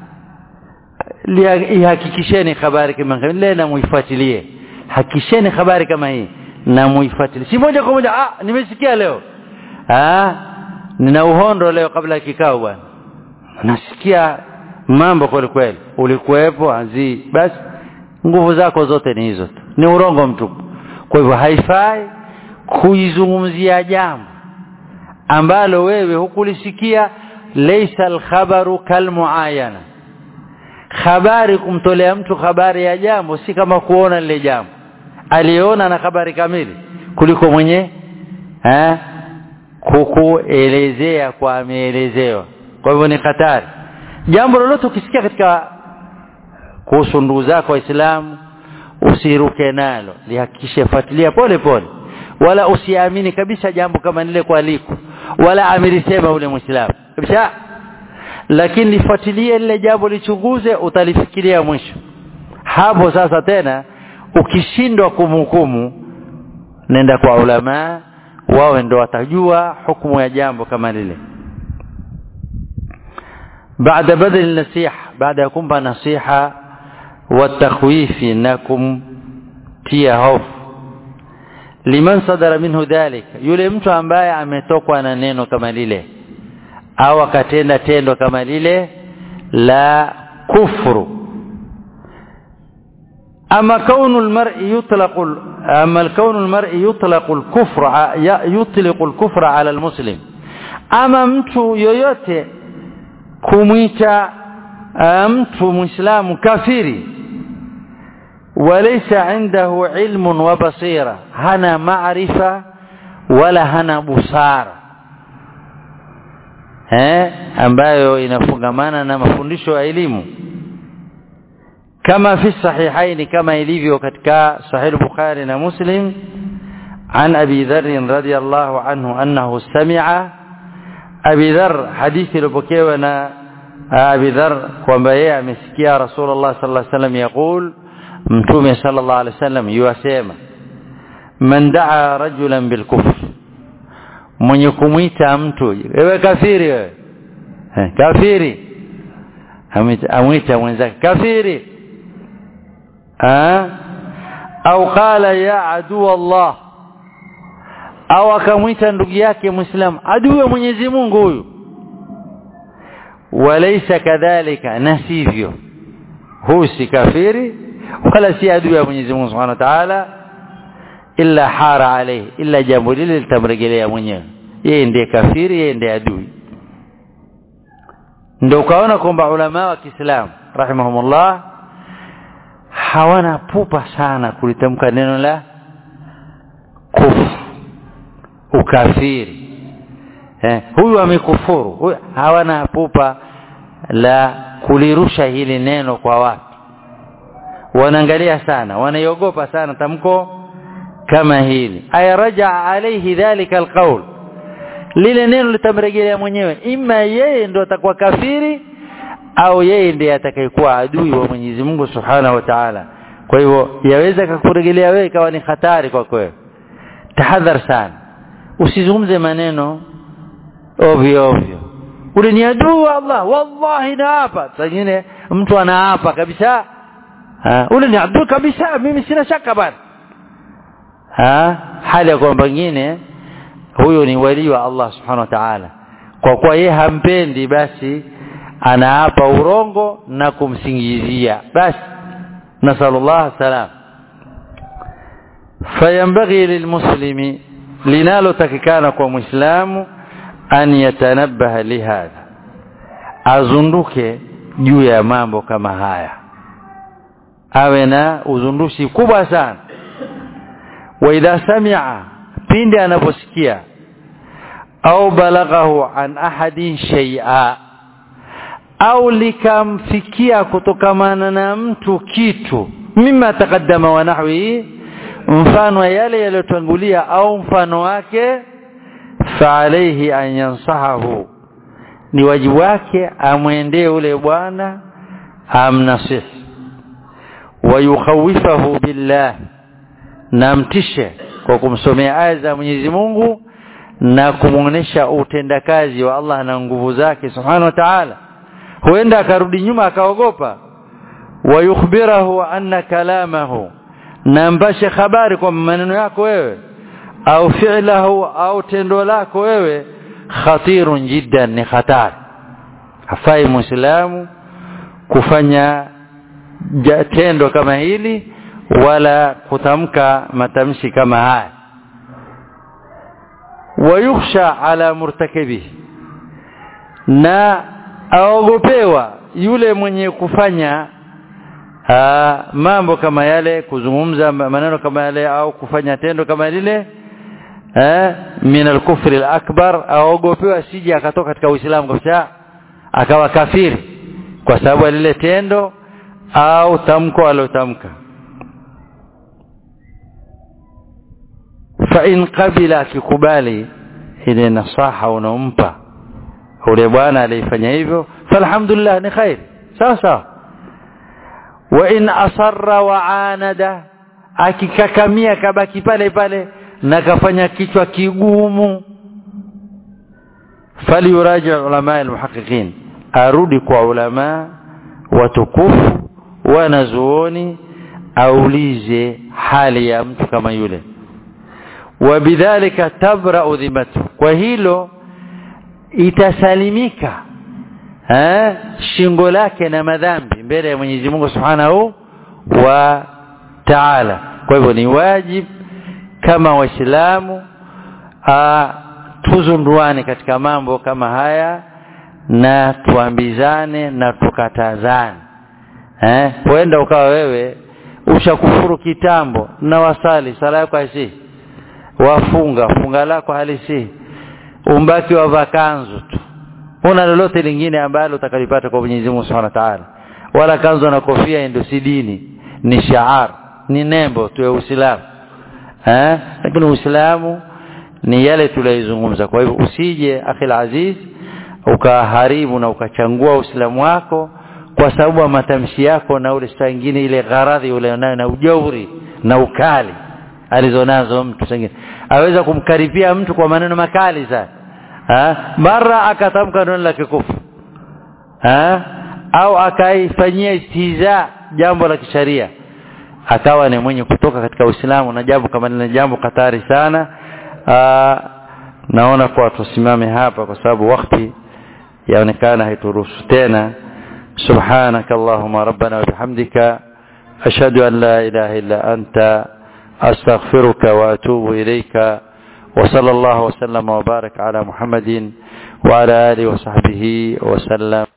ihakikisheni habari kama ile na muifuatilie hakikisheni habari kama hii na muifuatilie si moja kwa moja ah nimesikia leo ah nina uhondo leo kabla ya kikao bwana nasikia mambo kweli kweli ulikuwepo azi basi nguvu zako zote ni hizo tu ni urongo mtupu kwa hivyo haifai kuizungumzia jambo ambalo wewe hukulisikia laysa alkhabaru kalmuayana habari kumtolea mtu habari ya jambo si kama kuona lile jambo aliona na habari kamili kuliko mwenye eh kukuelezea kwa ameelezewa kwa hivyo ni hatari jambo lolote ukisikia katika kuhusu ndugu zako waislamu usiruke nalo lihakikishe fuatilia pole pole wala usiamini kabisa jambo kama lile kwa liko wala amilisema ule muislamu kabisa lakini lifuatilie lile jambo lichunguze utalifikiria mwisho hapo sasa tena ukishindwa kumhukumu nenda kwa ulama wao ndio watajua hukumu ya jambo kama lile baada badal nasiha baada ya kumpa nasiha watakhwifi na kumtia hofu liman sadara minhu dhalik yule mtu ambaye ametokwa na neno kama lile au akatenda tendo kama lile la kufru أما كون المرء يطلق أما الكون المرء يطلق الكفر يطلق الكفر على المسلم أما mtu yoyote kumwita mtu muislamu kafiri وليس عنده علم وبصيرة هنا معرفة ولا هنا بصارة eh ambayo inafungamana na mafundisho ya elimu kama fi sahihaini kama ilivyo katika sahih bukhari na muslim عن أبي ذر رضي الله عنه أنه سمع أبي ذر حديث لبكيونا أبي ذر وما مسكيا رسول الله صلى الله عليه وسلم يقول mtume sallallahu alaihi wasallam yuasema man daa rajulan bilkufr mwenye kumwita mtu wewe kafiri wewe eh, kafiri amwita mwenzake kafiri ah au qala ya adu Allah au akamwita ndugu yake muislam adui wa Mwenyezi Mungu huyu walaysa kadhalika nasivyo huyu si kafiri wala si adui ya Mwenyezi Mungu Subhanahu wa Ta'ala illa hara alayhi illa jambo lile litamrejelea mwenyewe yeye ndiye kafiri yeye ndiye adui ndio ukaona kwamba ulama wa Kiislamu rahimahumullah hawana pupa sana kulitamka neno la kufru ukafiri eh, huyu amekufuru huyu hawana pupa la kulirusha hili neno kwa watu wanaangalia sana wanaiogopa sana tamko kama hili aya raja alayhi dhalika alqaul lile neno litamrejelea mwenyewe ima yeye ndo atakuwa kafiri au yeye ndiye atakayekuwa adui wa Mwenyezi Mungu Subhanahu wa Ta'ala kwa hivyo yaweza kukurejelea wewe ikawa ni hatari kwa kweli tahadhar sana usizungumze maneno ovyo ovyo ule ni adui wa Allah wallahi naapa sangine mtu anaapa kabisa ha, ule ni adui kabisa mimi sina shaka bana ha hali ya kwamba pengine huyo ni wali wa Allah subhanahu wa ta'ala kwa kuwa yeye hampendi basi anaapa urongo na kumsingizia basi nasallallahu salam fayambaghi lilmuslimi linalotakikana kwa muislamu an yatanabbaha lihadha azunduke juu ya mambo kama haya awe na uzundushi kubwa sana wa idha sami'a pindi anaposikia au balaghahu an ahadin shay'a au likamfikia kutokamana na mtu kitu mima taqaddama wa nahwi mfano yale yaliyotangulia au mfano wake fa alayhi an yansahahu ni wajibu wake amwendee ule bwana amnasihi wayukhawifahu billah na mtishe kwa kumsomea aya za Mwenyezi Mungu na kumuonesha utendakazi wa Allah na nguvu zake subhanahu wa ta'ala huenda akarudi nyuma akaogopa wayukhbirahu anna kalamahu na mpashe habari kwa maneno yako wewe au fi'lahu au tendo lako wewe khatirun jiddan ni hatari hafai muislamu kufanya tendo kama hili wala kutamka matamshi kama haya wayukhsha ala murtakibihi na aogopewa yule mwenye kufanya aa, mambo kama yale kuzungumza maneno kama yale au kufanya tendo kama lile eh min al-kufr al-akbar aogopewa sije akatoka katika Uislamu kabisa akawa kafiri kwa sababu ya lile tendo au tamko alotamka fa in qabila akikubali ile nasaha unaompa ule bwana alifanya hivyo falhamdulillah ni khair sawa sawa wa in asarra wa anada akikakamia kabaki pale pale na kafanya kichwa kigumu falyuraji ulama almuhaqqiqin arudi kwa ulama watukufu wanazuoni aulize hali ya mtu kama yule wabidhalika tabra'u dhimatu kwa hilo itasalimika eh shingo lake na madhambi mbele ya Mwenyezi Mungu Subhanahu wa Ta'ala kwa hivyo ni wajib kama waislamu tuzunduane katika mambo kama haya na tuambizane na tukatazane eh huenda ukawa wewe ushakufuru kitambo na wasali sala yako haisi wafunga funga lako halisi umbaki wa vakanzu tu una lolote lingine ambalo utakalipata kwa Mwenyezi Mungu Subhanahu wa Ta'ala wala kanzu na kofia ndio si dini ni shaar ni nembo tu ya Uislamu eh lakini Uislamu ni yale tuliyozungumza kwa hivyo usije akhil aziz ukaharibu na ukachangua Uislamu wako kwa sababu ya matamshi yako na ule saa nyingine ile gharadhi ule nayo na ujauri na ukali alizonazo mtu sengine aweza kumkaribia mtu kwa maneno makali sana ha? mara akatamka neno la kikufu ha? au akaifanyia istiza jambo la kisharia akawa ni mwenye kutoka katika Uislamu na jambo kama ni jambo katari sana Aa, naona kwa tusimame hapa kwa sababu wakati yaonekana haituruhusu tena سبحانك اللهم ربنا وبحمدك أشهد أن لا إله إلا أنت أستغفرك وأتوب إليك وصلى الله وسلم وبارك على محمد وعلى آله وصحبه وسلم